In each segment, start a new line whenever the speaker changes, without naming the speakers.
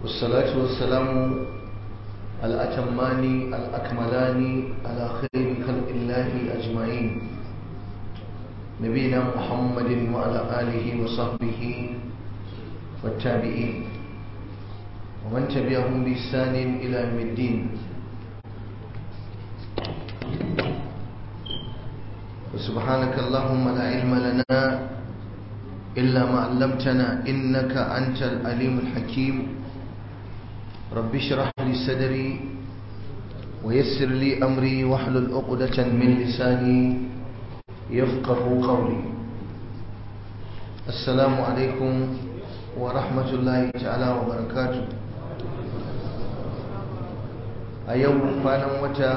والصلاة والسلام الأتمان الأكملان على خير خلق الله أجمعين نبينا محمد وعلى آله وصحبه والتابعين ومن تبعهم بإحسان إلى يوم الدين وسبحانك اللهم لا علم لنا إلا ما علمتنا إنك أنت العليم الحكيم رب اشرح لي صدري ويسر لي أمري واحلل عقدة من لساني يفقه قولي السلام عليكم ورحمة الله تعالى وبركاته أيوم كان متى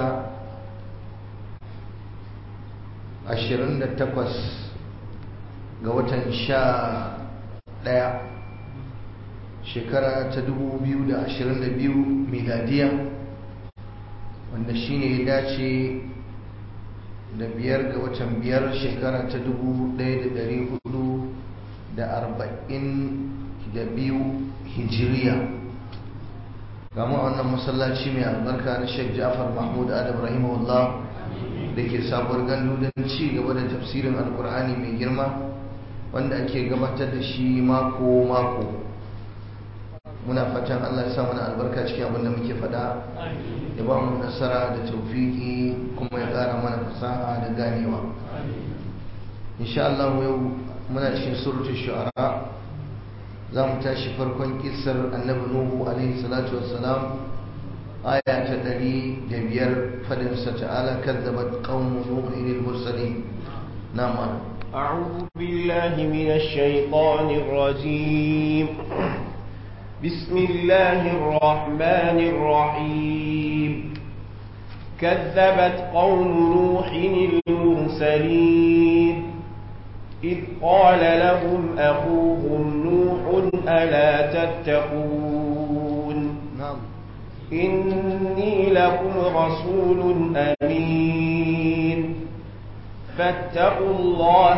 28 ga watan sha ɗaya shekara ta 2022 miladiya wanda shine ya dace da biyar ga watan biyar shekara ta 1442 hijiriya gama wannan masallaci mai albarka na sheikh jafar mahmud adam rahimahullah da ke sabuwar gandu don ci gaba da tafsirin alkur'ani mai girma wanda ake gabatar da shi mako-mako muna fatan Allah ya sa mana albarka cikin abin da muke fada ya ba mu nasara da taufiki kuma ya ƙara mana fasaha da ganewa insha Allah yau muna cikin suratul shu'ara za mu tashi farkon kissar annabi nuhu alaihi salatu wassalam aya ta ɗari da biyar fadinsa ta'ala kadzabat qaumu nuhin al-mursalin na'am
أعوذ بالله من الشيطان الرجيم بسم الله الرحمن الرحيم كذبت قوم نوح المرسلين إذ قال لهم أخوهم نوح ألا تتقون
نعم
إني لكم رسول أمين فاتقوا الله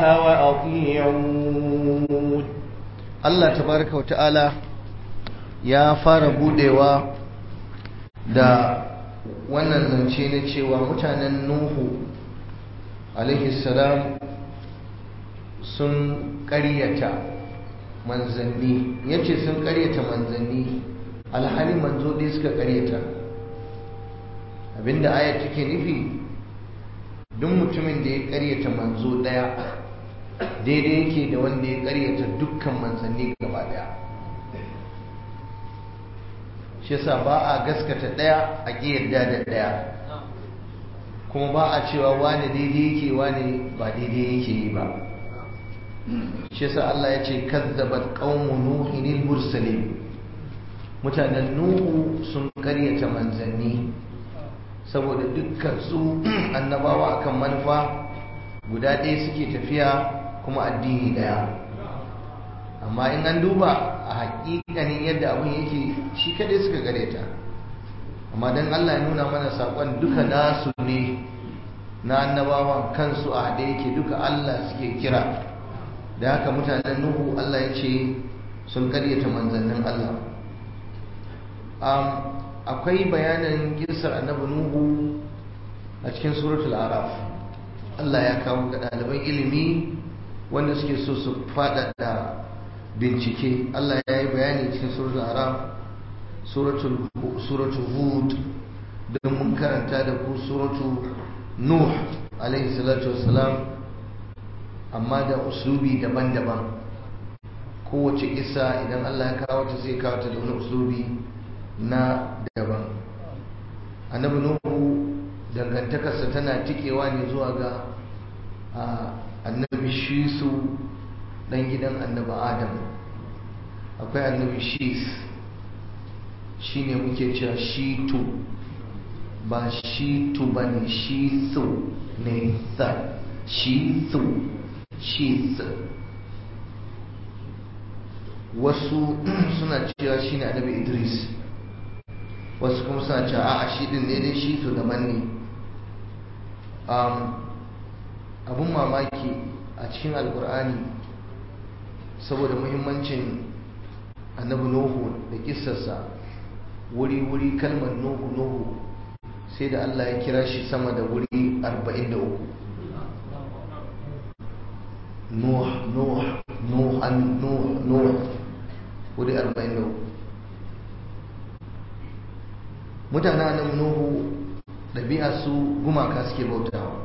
وأطيعون
Allah tabaraka wa ta'ala ya fara budewa da wannan zance na cewa mutanen Nuhu alaihi salam sun ƙaryata manzanni yace sun ƙaryata manzanni alhali manzo dai suka ƙaryata abinda ayat take nufi duk mutumin da ya ƙaryata manzo ɗaya daidai yake da wanda ya ƙaryata dukkan manzanni gaba ɗaya shi yasa ba a gaskata ɗaya a ƙi yarda da ɗaya kuma ba a cewa wani daidai yake wani ba daidai yake yi ba shi yasa Allah ya ce kazzabat qaumu nuhin mursalin mutanen nuhu sun ƙaryata manzanni saboda dukkan su annabawa akan manufa guda ɗaya suke tafiya kuma addini ɗaya amma in an duba a haƙiƙanin yadda abin yake shi kaɗai suka gare ta amma don Allah ya nuna mana saƙon duka nasu ne na annabawan kansu a haɗe yake duka Allah suke kira da haka mutanen Nuhu Allah ya ce sun karyata manzannin Allah akwai bayanin kisar annabi Nuhu a cikin suratul araf Allah ya kawo ga ɗaliban ilimi wanda suke so su faɗaɗa bincike Allah ya yi bayani cikin suratul araf suratul hud don mun karanta da ku suratul nuh alaihi salatu wassalam amma da uslubi daban-daban kowace isa idan Allah ya kawo ta sai kawo ta da wani uslubi na daban annabi nuhu dangantakarsa tana tikewa ne zuwa ga annabi shisu dan gidan annabi adam akwai annabi shis shine muke cewa shitu ba shitu ba ne shisu ne sa shisu shis wasu suna cewa shine annabi idris wasu kuma suna cewa a shi din ne dai shitu daban ne abun mamaki a cikin alkur'ani saboda muhimmancin annabi nuhu da kissarsa wuri-wuri kalmar nuhu nuhu sai da Allah ya kira shi sama da wuri 43 nuh nuh nuhan nuh nuh wuri 43 mutanen annabi nuhu ɗabi'a su gumaka suke bautawa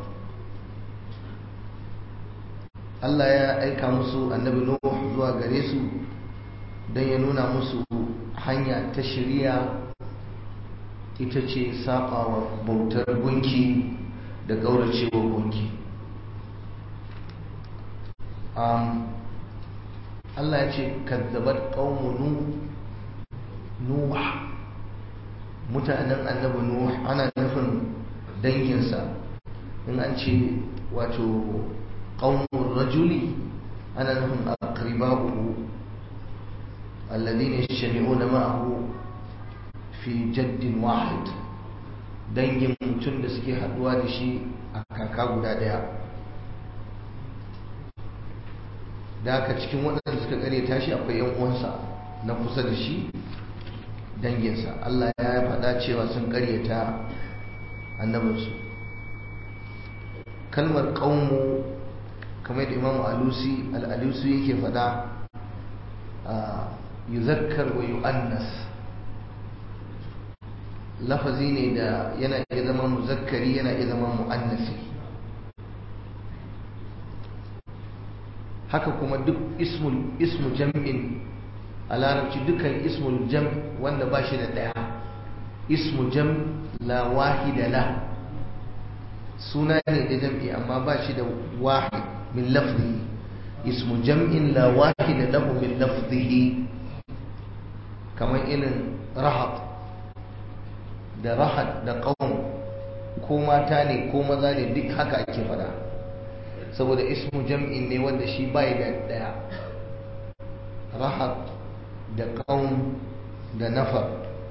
Allah ya aika musu annabi nuhu zuwa gare su don ya nuna musu hanya ta shirya ita ce saɓawa bautar gunki da gauracewa gunki Allah ya ce kazzabat ƙaunu nuh mutanen annabi nuh ana nufin danginsa in an ce wato ƙaunin rajuli ana nufin aqriba'uhu alladhina yajtami'una ma'ahu fi jaddin wahid dangin mutum da suke haduwa da shi a kaka guda daya da haka cikin waɗanda suka kare tashi akwai yan uwansa na kusa da shi danginsa Allah ya faɗa cewa sun karyata annabinsu kalmar ƙaunmu kamar da imamu alusi al'alusi yake faɗa yuzakkar wa yu'annas lafazi ne da yana iya zama muzakkari yana iya zama mu'annasi haka kuma duk ismu jam'in a larabci dukan ismul jam wanda ba shi da ɗaya ismu jam la wahida la suna ne da jam'i amma ba shi da wahid min lafzihi ismu jam'in la wahida lahu min lafzihi kamar irin rahab da rahad da ƙaun ko mata ne ko maza ne duk haka ake fada saboda ismu jam'in ne wanda shi bai da daya rahad da ƙaun da nafar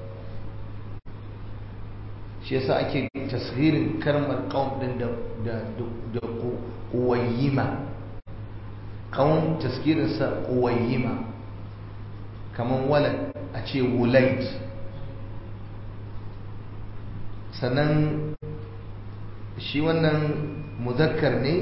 shi yasa ake tasgirin karmar ƙaun din da da ƙuwayyima ƙaun tasgirinsa ƙuwayyima kamar walad a ce wulait sannan shi wannan muzakkar ne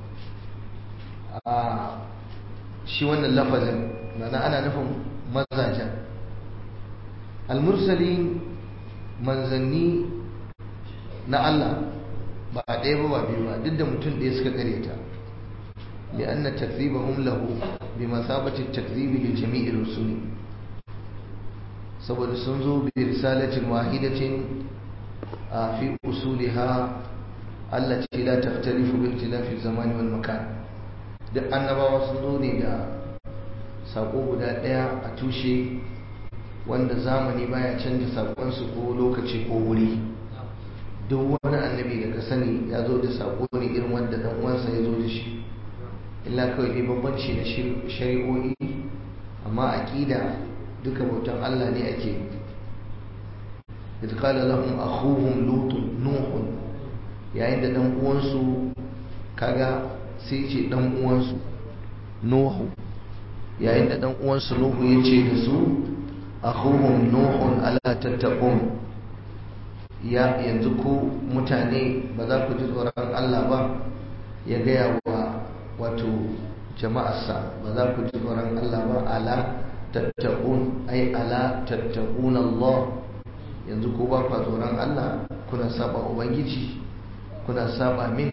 a shi wannan lafazin mana ana nufin mazajen almursali manzanni na Allah ba a ɗaya ba ba biyu ba duk da mutum ɗaya suka karyata لأن تكذيبهم له بمثابة التكذيب لجميع الرسل saboda sun zo bi risalatin wahidatin fi usuliha allati la taftarifu bi ikhtilafi zamani wal makan duk annabawa sun zo ne da sako guda daya a tushe wanda zamani baya canja sakon su ko lokaci ko wuri duk wani annabi da ka sani ya zo da sako ne irin wanda dan uwansa ya zo da shi illa kawai dai bambanci na shari'o'i amma aqida duka bautan Allah ne ake idh qala lahum akhuhum lut nuh yayin da dan uwansu kaga sai ce dan uwansu nuhu yayin da dan uwansu nuhu yace da su akhuhum nuh ala tattaqun ya yanzu ku mutane ba za ku ji tsoron Allah ba ya gaya wa wato jama'arsa ba za ku ji tsoron Allah ba ala tattaqun ai ala tattaqun Allah yanzu ko ba ku tsoron Allah kuna saba ubangiji kuna saba min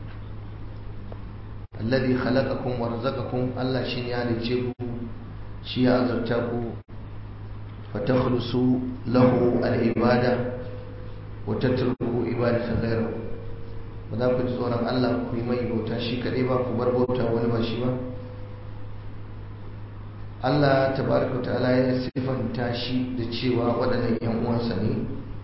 alladhi khalaqakum wa razaqakum Allah shi ya halice ku shi ya azurta ku fatakhlusu lahu al-ibada wa tatruku ibadata ghayrihi ba za ku ji tsoron Allah ku yi mai bauta shi kaɗai ba ku bar bauta wani ba shi ba Allah tabaraka ta'ala ya sifanta shi da cewa waɗannan yan uwansa ne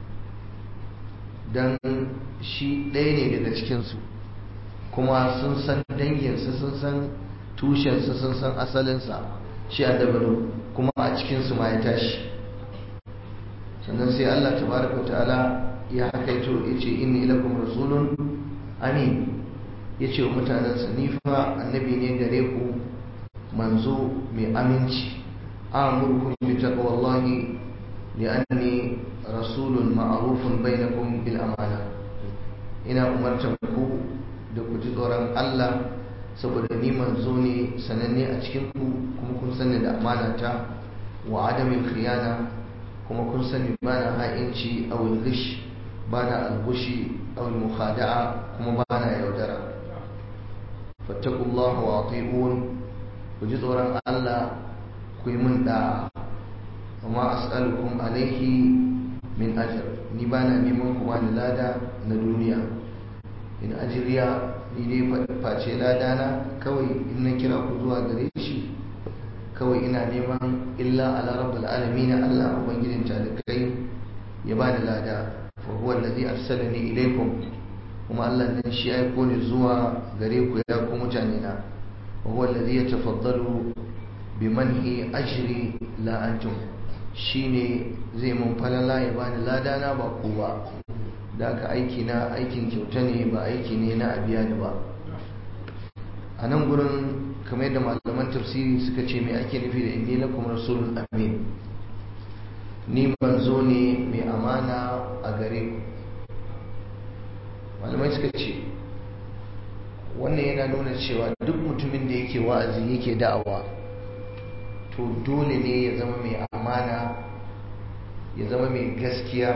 dan shi ɗaya ne daga cikinsu kuma sun san danginsa sun san tushensa sun san asalinsa shi a dabaru kuma a cikinsu ma ya tashi sannan sai Allah tabaraka ta'ala ya hakaito ya ce inni lakum rasulun amin ya ce wa mutanensa ni fa annabi ne gare ku manzo mai aminci آمركم بتقوى الله لأني رسول معروف بينكم بالأمانة ina umartar ku da ku ji tsoron Allah saboda ni manzo ne sananne a cikin ku kuma kun sani da amana ta wa adamin khiyana kuma kun sani bana ha'inci aw ghish bana algushi aw mukhada'a kuma bana yaudara fattaqullaha wa ati'un ku ji tsoron Allah ku yi min da'a amma as'alukum alaihi min ajr ni bana neman ku bani lada na duniya in ajriya ni dai face lada na kawai in na kira ku zuwa gare shi kawai ina neman illa ala rabbul alamin Allah ubangijin talikai ya bani lada fa huwa alladhi arsalani ilaykum kuma Allah nan shi aiko ni zuwa gare ku ya ku mutane na wa huwa alladhi yatafaddalu bimanhi ajri la antum shine zai mun falala ya bani lada na ba ku ba da aka aiki na aikin kyauta ne ba aiki ne na abiya da ba a nan gurin kamar yadda malaman tafsiri suka ce mai ake nufi da inni lakum rasulun amin ni manzo ne mai amana a gare ku malamai suka ce wannan yana nuna cewa duk mutumin da yake wa'azi yake da'awa to dole ne ya zama mai amana ya zama mai gaskiya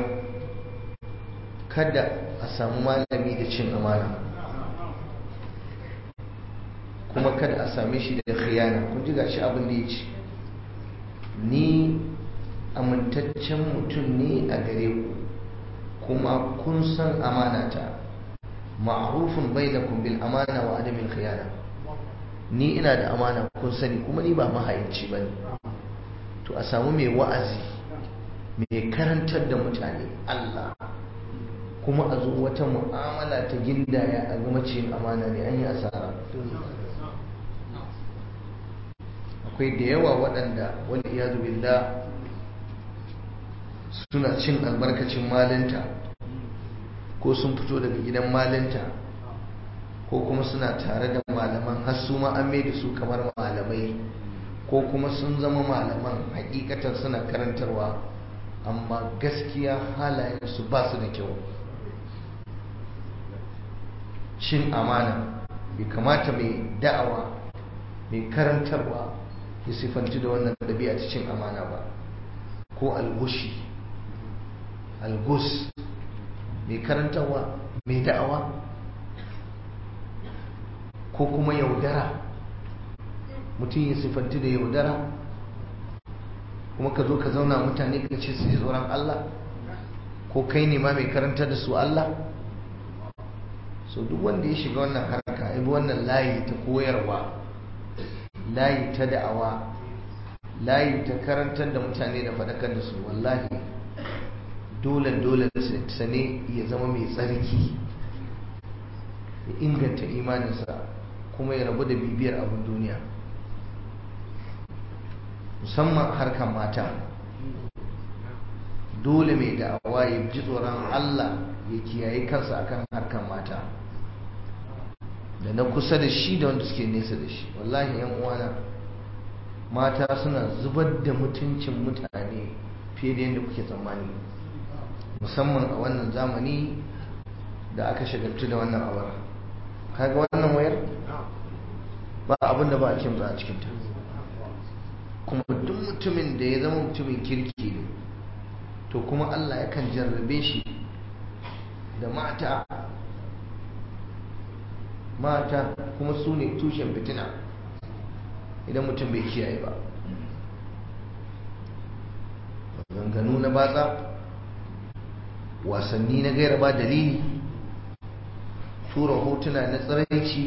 kada a samu malami da cin amana kuma kada a same shi da khiyana kun ji gashi abin da ya ce ni amintaccen mutum ne a gare ku kuma kun san amanata ma'rufun bainakum bil amana wa adamil khiyana ni ina da amana kun sani kuma ni ba mahaici bane to a samu mai wa'azi mai karantar da mutane Allah kuma a zo wata mu'amala ta gindaya a gama cin amana ne an yi asara akwai da yawa waɗanda wani iyadu billah suna cin albarkacin malinta ko sun fito daga gidan malinta ko kuma suna tare da malaman har su ma an da su kamar malamai ko kuma sun zama malaman hakikatan suna karantarwa amma gaskiya halayensu ba su da kyau cin amana bai kamata mai da'awa mai karantarwa ya sifanci da wannan ɗabi'a ta cin amana ba ko algushi algus mai karantarwa mai da'awa ko kuma yaudara mutum ya sifanci da yaudara kuma ka zo ka zauna mutane ka ce su ji tsoron Allah ko kai ne ma mai karantar da su Allah so duk wanda ya shiga wannan harka ya bi wannan layi ta koyarwa layi ta da'awa layi ta karantar da mutane da faɗakar da su wallahi dole dole sane ya zama mai tsarki ya inganta imaninsa kuma ya rabu da bibiyar abin duniya musamman harkar mata dole mai da'awa ya ji tsoron Allah ya kiyaye kansa akan harkar mata da na kusa da shi da wanda suke nesa da shi wallahi yan uwana mata suna zubar da mutuncin mutane fiye da yadda kuke tsammani musamman a wannan zamani da aka shagaltu da wannan awar kaga wannan wayar ba abin da ba a kimza a cikinta kuma duk mutumin da ya zama mutumin kirki ne to kuma Allah yakan jarrabe shi da mata mata kuma su ne tushen fitina idan mutum bai kiyaye ba maganganu na batsa wasanni na gaira ba dalili tura hotuna na tsiraici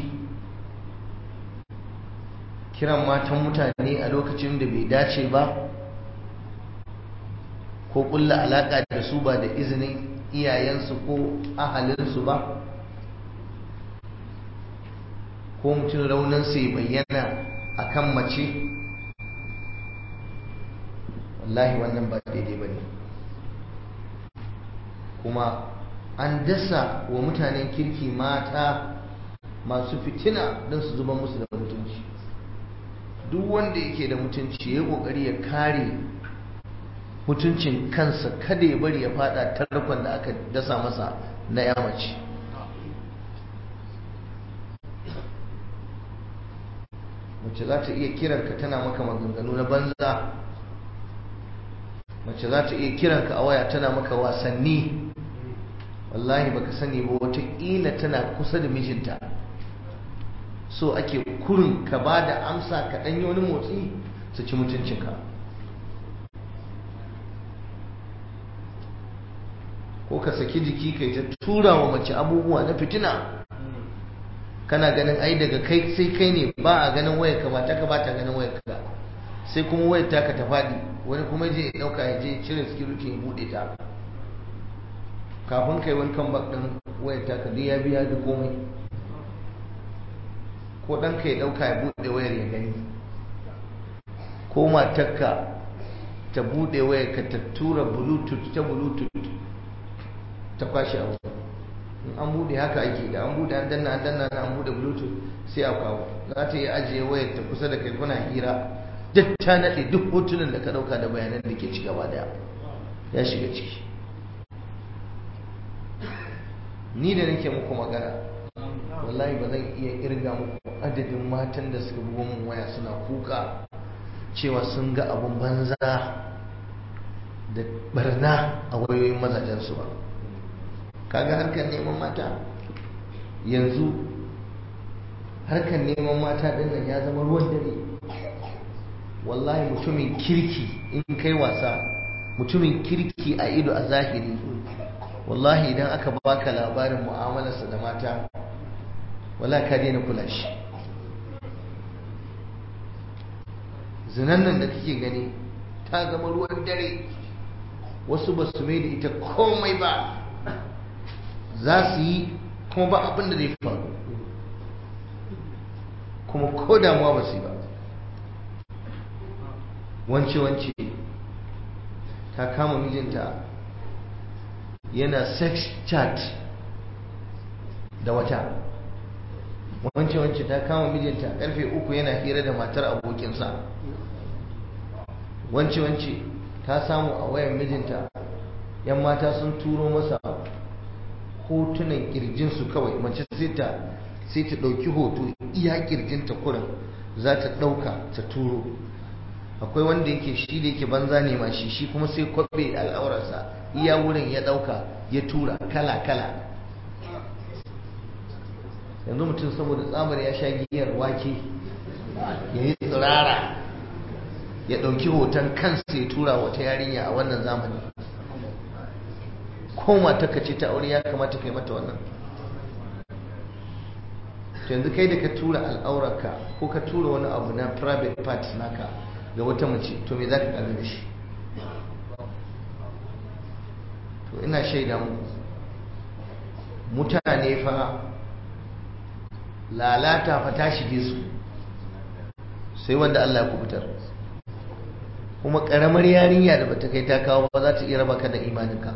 kiran matan mutane a lokacin da bai dace ba ko kulla alaka da su ba da izinin iyayensu ko ahalinsu ba ko mutum raunansa ya bayyana a kan mace wallahi wannan ba daidai ba ne kuma an dasa wa mutanen kirki mata masu fitina don su zuba musu da mutunci duk wanda yake da mutunci ya kokari ya kare mutuncin kansa kada ya bari ya fada tarkon da aka dasa masa na yamaci mace za ta iya kiranka tana maka maganganu na banza mace za ta iya kiranka a waya tana maka wasanni wallahi baka sani ba wataƙila tana kusa da mijinta so ake kurin ka ba da amsa ka ɗanyi wani motsi su ci mutuncinka ko ka saki jiki kai ta tura wa mace abubuwa na fitina kana ganin ai daga kai sai kai ne ba a ganin wayar ka ba ta ka ba ta ganin wayar ka sai kuma wayar ta ka ta faɗi wani kuma je ya ɗauka ya je cire security ya buɗe ta kafin kai wani kan ɗin wayar ta ka ya biya da komai ko ɗanka ya ɗauka ya buɗe wayar ya gani ko matarka ta buɗe wayar ka ta tura bluetooth ta bluetooth ta kwashe abu in an buɗe haka ake da an buɗe an danna an danna an buɗe bluetooth sai a kawo za ta yi ajiye wayar ta kusa da kai kuna hira duk ta naɗe duk hotunan da ka ɗauka da bayanan da ke ci gaba daya ya shiga ciki ni da nake muku magana wallahi ba zan iya irga muku adadin matan da suka bugo mun waya suna kuka cewa sun ga abun banza da barna a wayoyin mazajensu ba kaga harkar neman mata yanzu harkar neman mata din nan ya zama ruwan dare wallahi mutumin kirki in kai wasa mutumin kirki a ido a zahiri wallahi idan aka baka labarin mu'amalarsa da mata wala ka daina kula shi zinan nan da kake gani ta zama ruwan dare wasu ba su mai da ita komai ba za su yi kuma ba abin da zai faru kuma ko damuwa ba su yi ba wance-wance ta kama mijinta yana sex chat da wata wance-wance ta kama mijinta karfe uku yana hira da matar abokinsa wance-wance ta samu a wayan mijinta yan mata sun turo masa hotunan kirjinsu kawai mace sai ta sai ta ɗauki hoto iya kirjinta kurin za ta ɗauka ta turo akwai wanda yake shi da yake banza ne ma shi shi kuma sai kwabe al'aurarsa iya wurin ya ɗauka ya tura kala-kala yanzu mutum saboda tsamar ya sha giyar wake ya yi tsirara ya ɗauki hoton kansa ya tura wata yarinya a wannan zamani ko mata ka ce ta aure ya kamata kai mata wannan to yanzu kai da ka tura al'aurarka ko ka tura wani abu na private parts naka ga wata mace to me za ka ƙaru da shi to ina shaida muku mutane fa lalata fa ta shige su sai wanda Allah ya kubutar kuma ƙaramar yarinya da bata kai ta kawo ba za ta iya raba ka da imaninka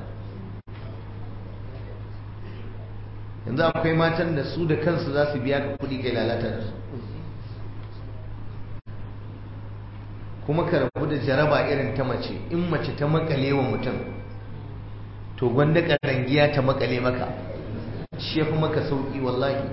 yanzu akwai matan da su da kansu za su biya ka kuɗi kai lalata da su kuma ka rabu da jaraba irin ta mace in mace ta makale wa mutum to gwanda karangiya ta makale maka shi ya fi maka sauƙi wallahi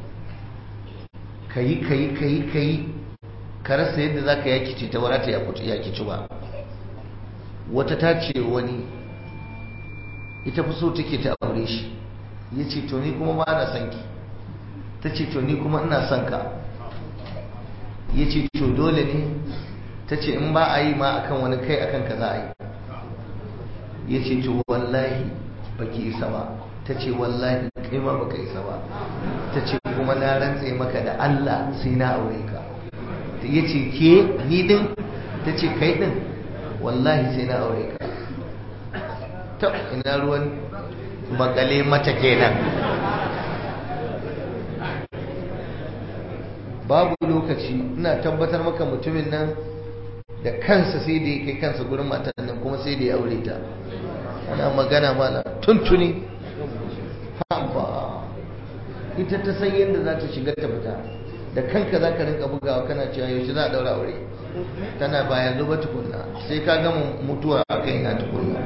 ka yi ka yi ka yi ka yi ka rasa yadda za ka yakice ta warata yakici ba wata ta ce wani ita fi so take ta aure shi ya ce to ni kuma ba na son ki ta ce to ni kuma ina son ka ya ce to dole ne ta ce in ba a yi ma akan wani kai akan ka za a yi ya ce to wallahi baki isa ba ta ce wallahi kai ma baka isa ba ta ce kuma na rantse maka da Allah sai na aure ka ya ce ke ni din ta ce kai din wallahi sai na aure ka ta ina ruwan makale mata kenan babu lokaci ina tabbatar maka mutumin nan da kansa sai da ya kai kansa gurin matan nan kuma sai da ya aure ta ana magana mala tuntuni haba ita ta san yadda za ta shiga ta fita da kanka za ka rinka bugawa kana cewa yaushe za a daura aure tana ba yanzu ba tukunna sai ka gama mutuwa a kai na tukunna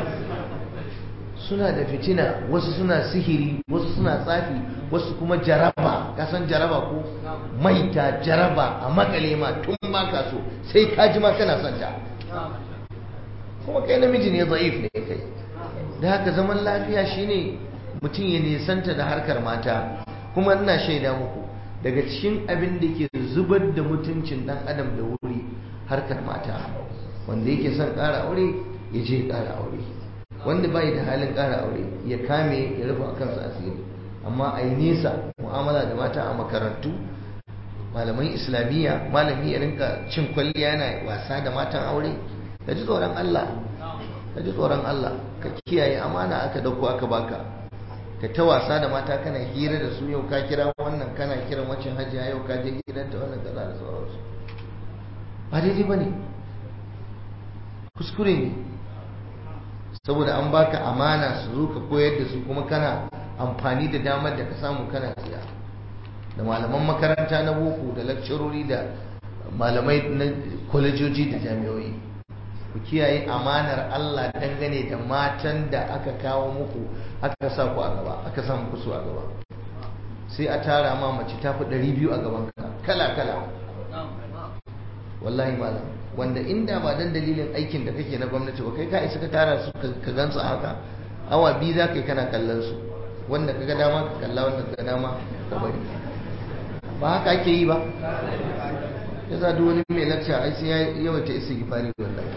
suna da fitina wasu suna sihiri wasu suna tsafi wasu kuma jaraba kasan jaraba ko maita jaraba a makale ma tun ma ka so sai ka ji ma kana son ta kuma kai namiji ne zaif ne kai da haka zaman lafiya shine mutum ya nisanta da harkar mata kuma ina shaida muku daga cikin abin da ke zubar da mutuncin dan adam da wuri harkar mata wanda yake son ƙara aure ya je ƙara aure wanda bai da halin ƙara aure ya kame ya rufe kansa asiri amma a yi nesa mu'amala da mata a makarantu malaman islamiyya malami ya rinka cin kwalliya yana wasa da matan aure ka ji tsoron Allah ka ji tsoron Allah ka kiyaye amana aka dauko aka baka ka ta wasa da mata kana hira da su yau ka kira wannan kana kiran wacin hajiya yau ka je gidanta wannan kaza da sauransu ba daidai ba ne kuskure ne saboda an baka amana su zo ka koyar da su kuma kana amfani da damar da ka samu kana siya da malaman makaranta na boko da lakcarori da malamai na kwalejoji da jami'oi ku kiyaye amanar Allah dangane da matan da aka kawo muku aka sa ku a gaba aka sa muku su a gaba sai a tara ma mace ta fi ɗari biyu a gaban ka kala kala wallahi malam wanda inda ba dan dalilin aikin da kake na gwamnati ba kai ka isa ka tara su ka gansu haka awa biyu za ka yi kana kallon su wanda ka ga dama ka kalla wanda ka ga dama ka bari ba haka ake yi ba ya za duk wani mai lakca ai sai ya yawaita isa gifari wallahi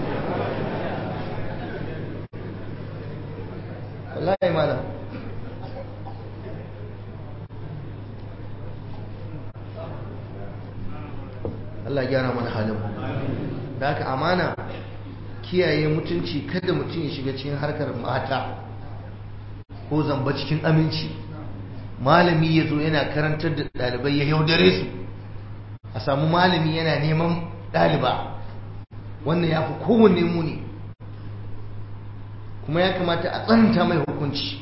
wallahi malam Allah gyara mana halin da haka amana kiyaye mutunci kada mutum ya shiga cikin harkar mata ko zamba cikin aminci malami ya zo yana karantar da ɗalibai ya yaudare su a samu malami yana neman ɗaliba wannan ya fi kowanne muni kuma ya kamata a tsananta mai hukunci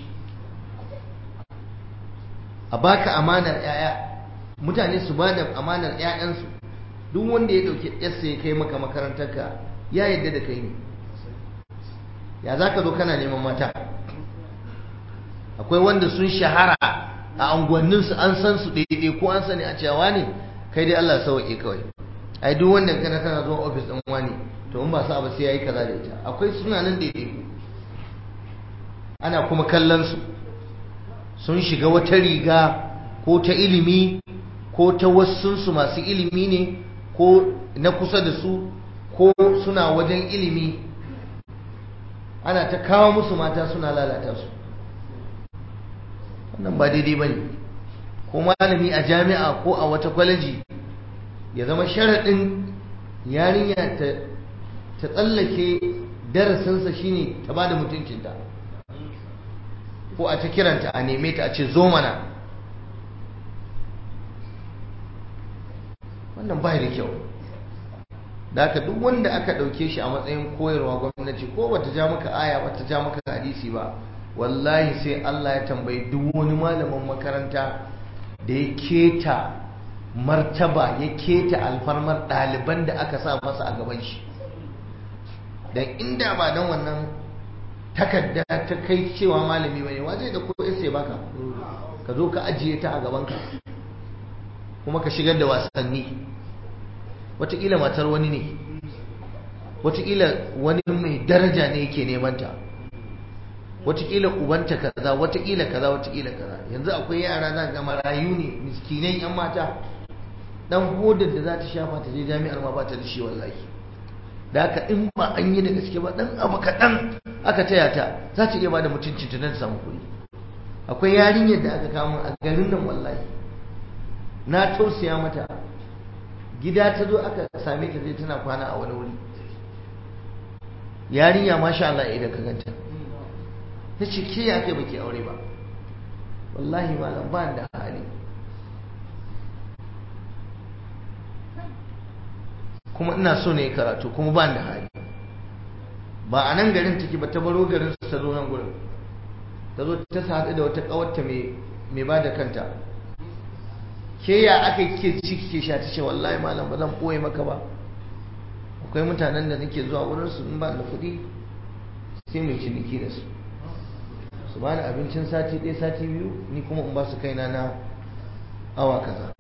a baka amanar 'ya'ya mutane su ba da amanar 'ya'yansu duk wanda ya ɗauki yarsa ya kai maka makarantarka ya yadda da kai ne ya za ka zo kana neman mata akwai wanda sun shahara a unguwanninsu an san su daidai ko an sani a cewa ne kai dai Allah sauke kawai ai duk wanda kana tana zuwa office din wani to in ba sa ba sai yayi kaza da ita akwai suna nan daidai ana kuma kallon su sun shiga wata riga ko ta ilimi ko ta wasunsu masu ilimi ne ko na kusa da su ko suna wajen ilimi ana ta kawo musu mata suna lalata su wannan ba daidai ba ne ko malami a jami'a ko a wata kwaleji ya zama sharaɗin yarinya ta tsallake darasinsa shine ta ba da mutuncinta ko a ta kiranta a neme ta a ce zo mana wannan bai da kyau da aka duk wanda aka ɗauke shi a matsayin koyarwa gwamnati ko bata ja maka aya bata ja maka hadisi ba wallahi sai Allah ya tambayi duk wani malamin makaranta da ya keta martaba ya keta alfarmar ɗaliban da aka sa masa a gaban shi dan inda ba dan wannan takarda ta kai cewa malami bane wa zai da ko sai baka ka zo ka ajiye ta a gaban ka kuma ka shigar da wasanni wataƙila matar wani ne wataƙila wani mai daraja ne yake neman ta wataƙila ubanta kaza wataƙila kaza wataƙila kaza yanzu akwai yara za ga marayu ne miskinai yan mata dan hodar da za ta shafa ta je jami'ar ma ba ta da shi wallahi da haka in ba an yi da gaske ba dan abu kaɗan aka taya ta za ta iya ba da mutuncin ta don samu kuɗi akwai yarinyar da aka kama a garin nan wallahi na tausaya mata gida ta zo aka same ta zai tana kwana a wani wuri yarinya masha Allah idan ka ganta ta ce ke ya kai baki aure ba wallahi malam ba da hali kuma ina so ne karatu kuma ba da hali ba a nan garin take ba ta baro garin ta zo nan gurin ta zo ta haɗu da wata ƙawarta mai ba da kanta ke ya aka kike ci kike sha ta ce wallahi malam ba zan ɓoye maka ba akwai mutanen da nake zuwa wurin su in ba da kuɗi sai mai ciniki da su su ba ni abincin sati ɗaya sati biyu ni kuma in ba su kaina na awa kaza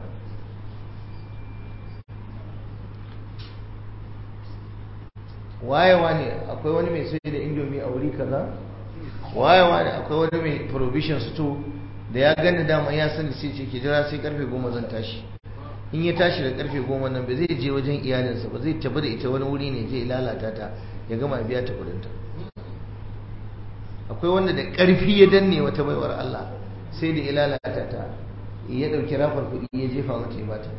wayewa ne akwai wani mai sai da indomi a wuri kaza wayewa ne akwai wani mai provision store da ya gani dama ya sani sai ce ke jira sai karfe goma zan tashi in ya tashi da karfe goma nan ba zai je wajen iyalinsa ba zai tafi da ita wani wuri ne zai lalata ta ya gama biya ta kudinta akwai wanda da karfi ya danne wata baiwar Allah sai da ya lalata ta ya dauki rafar kuɗi ya jefa mata ya bata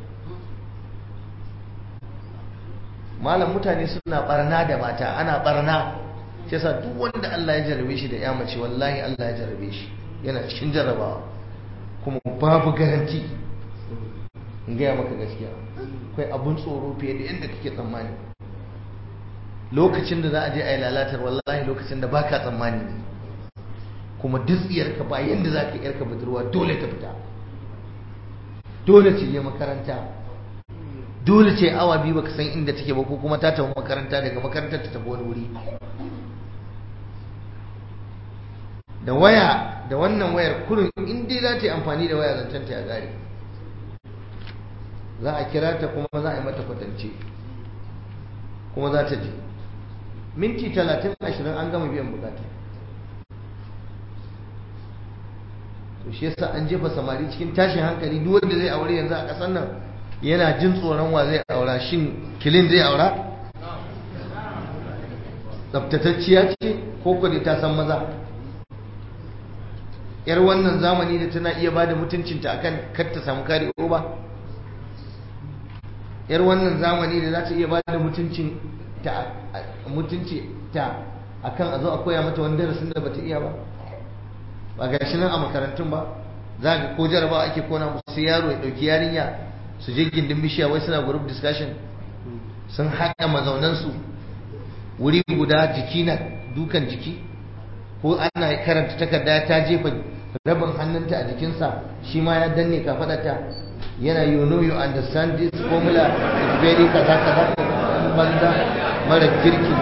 malam mutane suna barna da mata ana barna shi yasa duk wanda Allah ya jarabe shi da ya mace wallahi Allah ya jarabe shi yana cikin jarabawa kuma babu garanti in gaya maka gaskiya akwai abun tsoro fiye da yadda kake tsammani lokacin da za a je a yi lalatar wallahi lokacin da baka tsammani ne kuma duk ka ba yadda za ka yarka budurwa dole ta fita dole ce je makaranta dole ce awa biyu baka san inda take ba ko kuma ta tafi makaranta daga makarantar ta tafi wani wuri da waya da wannan wayar kurin in dai za ta yi amfani da waya zancen ta ya gare za a kira ta kuma za a yi mata kwatance kuma za ta je minti talatin ashirin an gama biyan bukata to shi yasa an jefa samari cikin tashin hankali duk wanda zai aure yanzu a ƙasar nan yana jin tsoron wa zai aura shin kilin zai aura tsaftatacciya ce ko kwade ta san maza yar wannan zamani da tana iya bada mutuncinta akan kar ta samu kare ba yar wannan zamani da za ta iya bada mutuncin ta mutunci ta akan a zo a koya mata wani darasin da bata iya ba ba ga shi nan a makarantun ba za ga ko jarabawa ake kona musu yaro ya dauki yarinya su je gindin bishiya wai suna group discussion sun haɗa mazaunansu wuri guda jiki na dukan jiki ko ana karanta takarda ta jefa rabin hannunta a jikinsa shi ma ya danne kafaɗarta yana you know you understand this formula is very kaza kaza banza mara kirki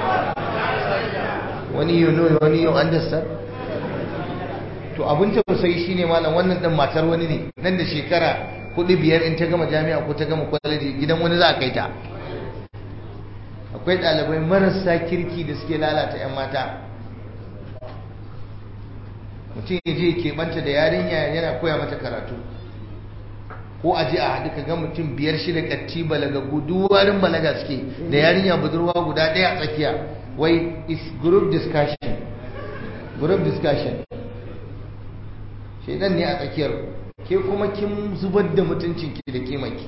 wani you know wani you understand to abin tausayi shine malam wannan dan matar wani ne nan da shekara hudu biyar in ta gama jami'a ko ta gama kwaleji gidan wani za a kai ta akwai ɗalibai marasa kirki da suke lalata 'yan mata mutum ya je keɓanta da yarinya yana koya mata karatu ko a je a haɗu ka ga mutum biyar shida ƙatti balaga guduwarin balaga suke da yarinya budurwa guda ɗaya a tsakiya wai is group discussion group discussion shaidan ne a tsakiyar ke kuma kin zubar da mutuncinki da kimaki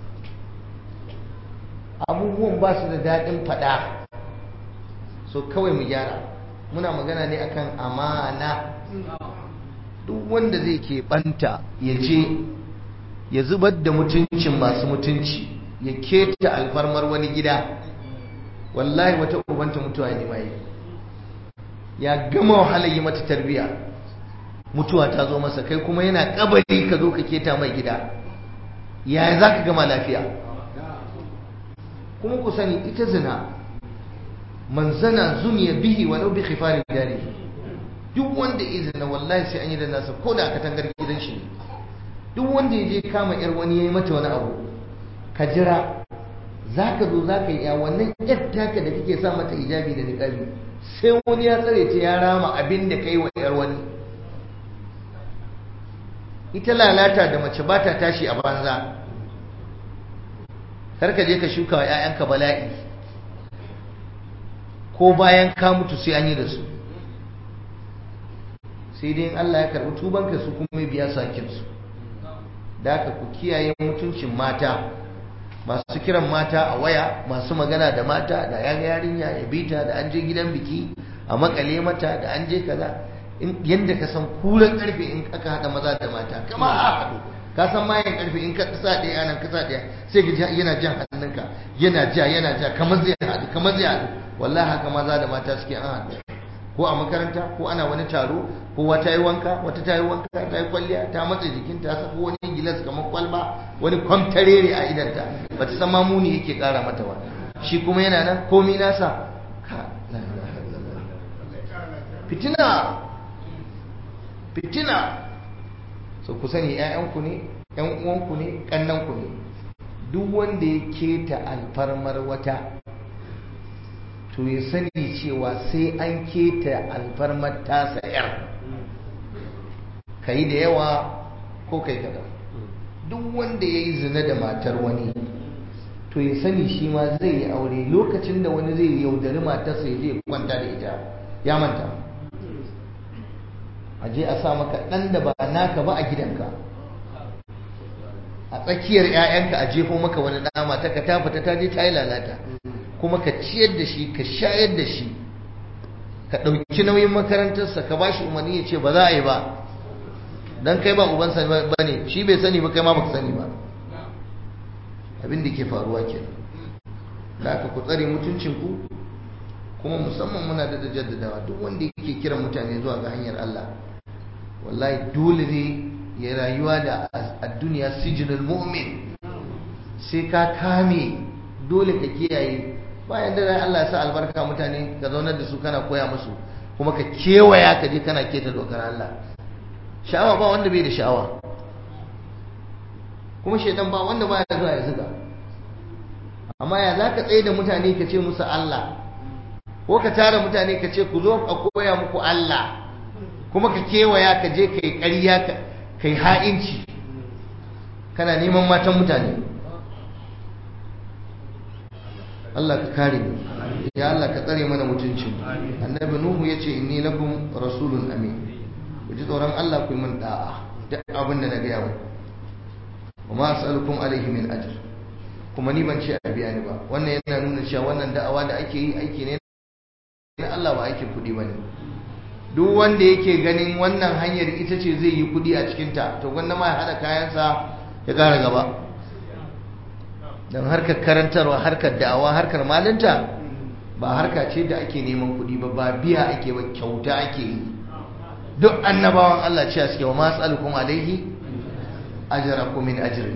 abubuwan ba su da daɗin faɗa so kawai mu gyara muna magana ne akan amana duk wanda zai keɓanta ya je ya zubar da mutuncin masu mutunci ya keta alfarmar wani gida wallahi wata ubanta mutuwa ne mai ya gama wahalar yi mata tarbiya mutuwa ta zo masa kai kuma yana kabari ka zo ka keta mai gida yaya za ka gama lafiya kuma ku sani ita zina man zana zuniya bihi walau bi khifarin jari duk wanda ya zina wallahi sai an yi da nasa ko da katangar gidan shi duk wanda ya je kama yar wani ya yi mata wani abu ka jira za ka zo za ka yi ya wannan yar taka da kake sa mata hijabi da niqabi sai wani ya tsare ta ya rama abin da kai wa yar wani ita lalata da mace ba ta tashi a banza karka je ka shuka wa 'ya'yanka bala'i ko bayan ka mutu sai an yi da su sai dai Allah ya karɓi tubanka su kuma biya sakinsu da ka ku kiyaye mutuncin mata masu kiran mata a waya masu magana da mata da yan yarinya ya bita da an je gidan biki a makale mata da an je kaza yadda ka san kulan karfe in aka haɗa maza da mata kama a haɗu ka san mayan karfe in ka sa ɗaya nan ka sa ɗaya sai ka yana jan hannunka yana ja yana ja kamar zai haɗu kamar zai haɗu wallahi haka maza da mata suke an haɗu ko a makaranta ko ana wani taro ko wata yi wanka wata ta yi wanka ta yi kwalliya ta matsa jikinta ta saka wani gilas kamar kwalba wani kwamtarere a idanta ba ta san mamuni yake kara mata ba shi kuma yana nan komi nasa fitina fitina so ku sani ƴaƴanku ne ƴan uwanku ne ƙannanku ne duk wanda ya keta alfarmar wata to ya sani cewa sai an keta alfarmar tasa yar ka yi da yawa ko kai kaɗan duk wanda ya yi zina da matar wani to ya sani shi ma zai yi aure lokacin da wani zai yaudari matarsa ya je kwanta da ita ya manta a je a sa maka ɗan da ba naka ba a gidanka a tsakiyar 'ya'yanka a jefo maka wani ɗa mata ka ta fita ta je ta yi lalata kuma ka ciyar da shi ka shayar da shi ka ɗauki nauyin makarantarsa ka ba shi umarni ya ce ba za a yi ba don kai ba ubansa ba ne shi bai sani ba kai ma baka sani ba abin da ke faruwa ke da aka ku tsare mutuncinku kuma musamman muna da jaddadawa duk wanda yake kiran mutane zuwa ga hanyar Allah wallahi dole ne ya rayuwa da a duniya sijinul mu'min sai ka kame dole ka kiyaye bayan da Allah ya sa albarka mutane ka zaunar da su kana koya musu kuma ka kewaya ka je kana keta dokar Allah sha'awa ba wanda bai da sha'awa kuma shaidan ba wanda baya zuwa ya zuga amma ya za ka tsaye da mutane ka ce musu Allah ko ka tara mutane ka ce ku zo a koya muku Allah kuma ka kewaya ka je ka yi ƙarya ka yi ha'inci kana neman matan mutane Allah ka kare mu ya Allah ka tsare mana mutuncin annabi nuhu yace inni lakum rasulun amin ku ji tsoron Allah ku yi min da'a duk abin da na gaya muku wa ma as'alukum alaihi min ajr kuma ni ban ce a biya ni ba wannan yana nuna cewa wannan da'awa da ake yi aiki ne na Allah ba aikin kuɗi bane duk wanda yake ganin wannan hanyar ita ce zai yi kuɗi a cikin ta to gwanda ma ya hada kayansa ya ƙara gaba don harkar karantarwa harkar da'awa harkar malinta ba harka ce da ake neman kuɗi ba ba biya ake ba kyauta ake yi duk annabawan Allah ce suke wa masu alkum alaihi ajrakum min ajri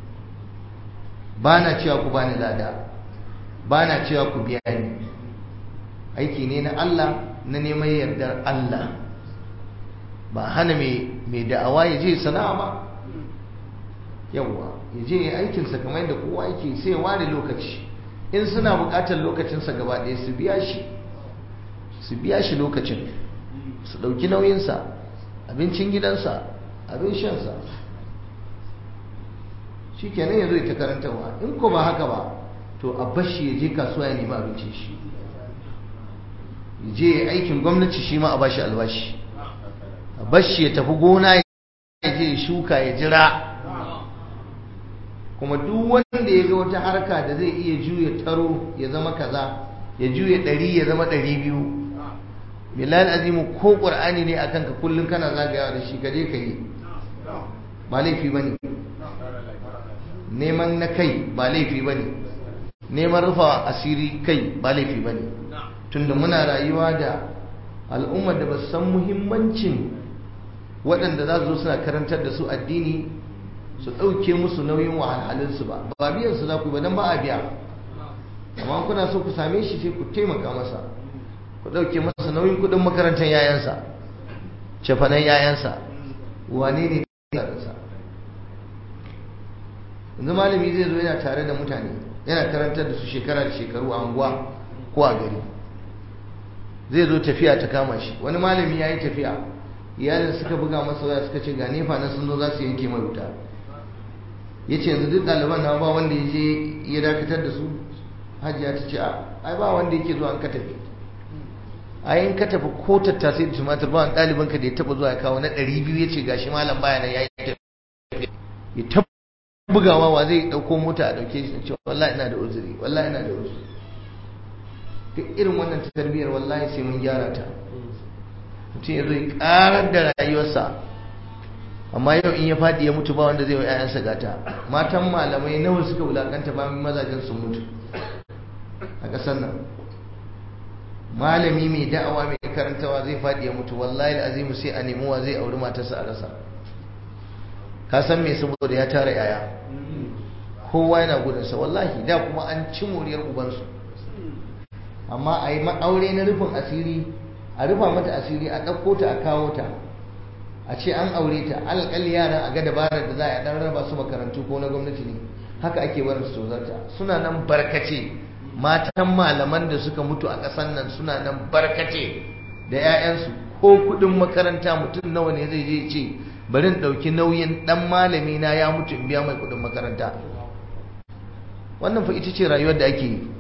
bana cewa ku bani lada bana cewa ku biya ni aiki ne na Allah na neman yardar Allah ba hana mai da'awa ya je sana'a ba yawwa ya je aikinsa kamar yadda kowa yake sai ware lokaci in suna buƙatar lokacinsa gaba ɗaya su biya shi su biya shi lokacin su ɗauki nauyinsa abincin gidansa abin shansa shi kenan ya zo ta karantarwa in ko ba haka ba to a bashi ya je kasuwa ya nemi abincin shi ya je aikin gwamnati shi ma a bashi albashi a bashi ya tafi gona ya je shuka ya jira kuma duk wanda ya ga wata harka da zai iya juya taro ya zama kaza ya juya ɗari ya zama ɗari biyu bilal azimu ko ƙur'ani ne akan ka kullum kana zagayawa da shi kaje ka yi ba laifi ba ne neman na kai ba laifi ba ne neman rufa asiri kai ba laifi ba ne tunda muna rayuwa da al'ummar da ba su san muhimmancin waɗanda za su zo suna karantar da su addini su ɗauke musu nauyin wahalhalinsu ba ba biyan su za ku yi ba don ba a biya amma kuna so ku same shi sai ku taimaka masa ku ɗauke masa nauyin kuɗin makarantar yayansa cefanen yayansa wane ne yaransa yanzu malami zai zo yana tare da mutane yana karantar da su shekara da shekaru a anguwa ko a gari zai zo tafiya ta kama shi wani malami ya yi tafiya iyalin suka buga masa waya suka ce ga nefa na sun zo za su yanke mai wuta ya ce yanzu duk ɗaliban na ba wanda ya je ya dakatar da su hajiya ta ce ai ba wanda yake zuwa an ka tafi a yin ka tafi ko tattasai da tumatir ba wani ɗaliban ka da ya taɓa zuwa ya kawo na ɗari biyu ya ce gashi malam baya nan ya yi tafi ya taɓa bugawa wa zai ɗauko mota a ɗauke shi ce wallahi ina da uzuri wallahi ina da uzuri duk irin wannan tarbiyyar wallahi sai mun gyara ta mutum ya zo ya ƙarar da rayuwarsa amma yau in ya faɗi ya mutu ba wanda zai wa 'ya'yansa gata matan malamai nawa suka wulakanta ba mazajen sun mutu a ƙasar nan malami mai da'awa mai karantawa zai faɗi ya mutu wallahi azimu sai a nemi wa zai auri matarsa a rasa ka san me saboda ya tara yaya kowa yana gudunsa wallahi da kuma an ci moriyar ubansu amma a yi aure na rufin asiri a rufa mata asiri a ɗauko ta a kawo ta a ce an aure ta alƙali yara a ga dabarar da za a ɗan raba su makarantu ko na gwamnati ne haka ake barin su tozarta suna nan barkace matan malaman da suka mutu a ƙasar nan suna nan barkace da 'ya'yansu ko kuɗin makaranta mutum nawa ne zai je ce bari in ɗauki nauyin ɗan malami na ya mutu in biya mai kuɗin makaranta wannan fa ita ce rayuwar da ake yi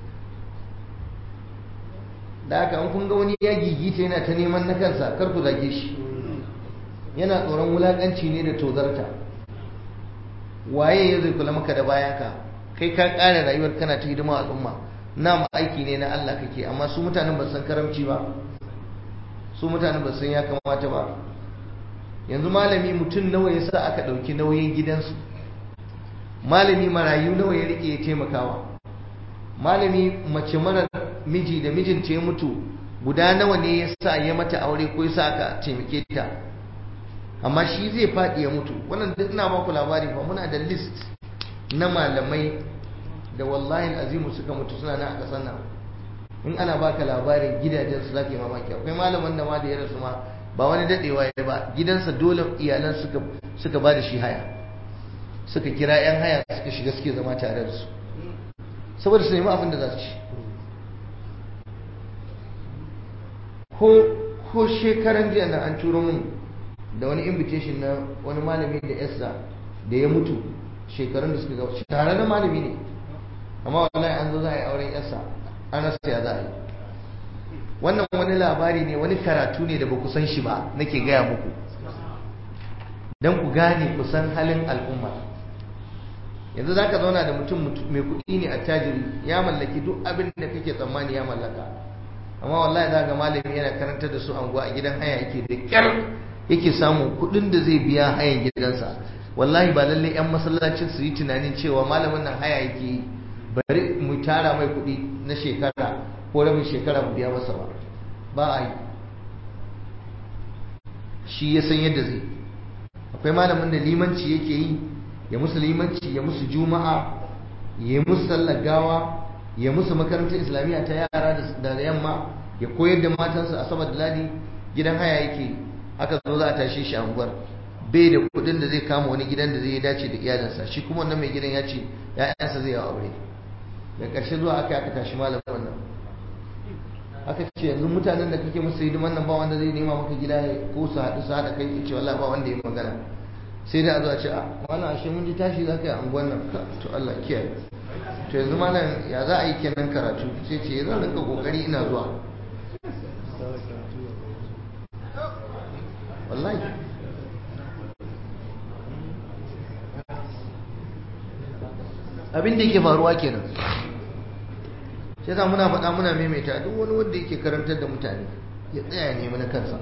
da haka an kun ga wani ya gigita yana ta neman na kansa kar ku zage shi yana tsoron wulakanci ne da tozarta waye ya zai kula maka da bayanka kai ka ƙara rayuwar kana ta hidima al'umma na aiki ne na Allah kake amma su mutanen ba san karamci ba su mutanen ba san ya kamata ba yanzu malami mutum nawa ya sa aka ɗauki nauyin gidansu malami marayu nawa ya rike ya taimakawa malami mace mara miji da mijinta ya mutu guda nawa ne ya sa ya mata aure ko ya sa aka taimake ta amma shi zai faɗi ya mutu wannan duk ina baku labari fa muna da list na malamai da wallahi azimu suka mutu suna nan a ƙasar nan in ana baka labarin gidajen su zaka yi mamaki akwai malaman da ma da ya rasu ma ba wani dadewa ya ba gidansa dole iyalan suka suka ba da shi haya suka kira yan haya suka shiga suke zama tare da su saboda su nemi abin da za su ci ko ko shekaran jiya nan an turo mun da wani invitation na wani malami da yasa da ya mutu shekarun da suka gaba tare da malami ne amma wallahi an zo za a yi auren yasa an rasa ya za a yi wannan wani labari ne wani karatu ne da ba ku san shi ba nake gaya muku don ku gane ku san halin al'umma yanzu za ka zauna da mutum mai kuɗi ne a tajiri ya mallaki duk abin da kake tsammani ya mallaka amma wallahi za ga malami yana karantar da su anguwa a gidan haya yake da kyar yake samun kuɗin da zai biya hayan gidansa wallahi ba lallai yan masallacin su yi tunanin cewa malamin nan haya yake yi bari mu tara mai kuɗi na shekara ko rabin shekara mu biya masa ba ba a yi shi ya san yadda zai akwai malamin da limanci yake yi ya musu limanci ya musu juma'a ya musu sallar gawa ya musu makarantar islamiyya ta yara da yamma ya koyar da matansa a saboda ladi gidan haya yake aka zo za a tashe shi a unguwar bai da kudin da zai kama wani gidan da zai dace da iyalinsa shi kuma wannan mai gidan ya ce ya'yansa zai yi aure da ƙarshe zuwa aka aka tashi malamin wannan aka ce yanzu mutanen da kake musu hidiman nan ba wanda zai nema maka gida ko su haɗu su haɗa kai ce wallahi ba wanda ya magana sai da a zo a ce a wannan ashe mun ji tashi za ka yi anguwan nan to Allah kiyaye to yanzu malam ya za a yi kenan karatu sai ce zan rinka kokari ina zuwa wallahi abin da yake faruwa kenan sai yasa muna faɗa muna maimaita duk wani wanda yake karantar da mutane ya tsaya nemi na kansa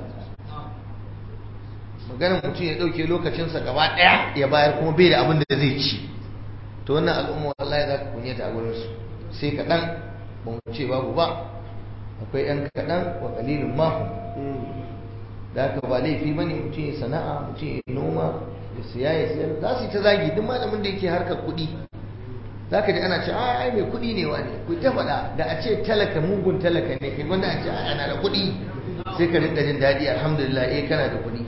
maganin mutum ya ɗauke lokacinsa gaba ɗaya ya bayar kuma bai da abin da zai ci to wannan al'umma wallahi za ka kunyata a gurinsu sai kaɗan ba mu ce babu ba akwai ‘yan kaɗan wa ƙalilin mahu da haka ba laifi ba ne mutum ya sana'a mutum ya noma ya siya ya siyar za su yi ta zagi duk malamin da yake harkar kuɗi za ka ji ana ce ai mai kuɗi ne wa ne ku ta faɗa da a ce talaka mugun talaka ne kai wanda a ce ana da kuɗi sai ka rinka jin daɗi alhamdulillah eh kana da kuɗi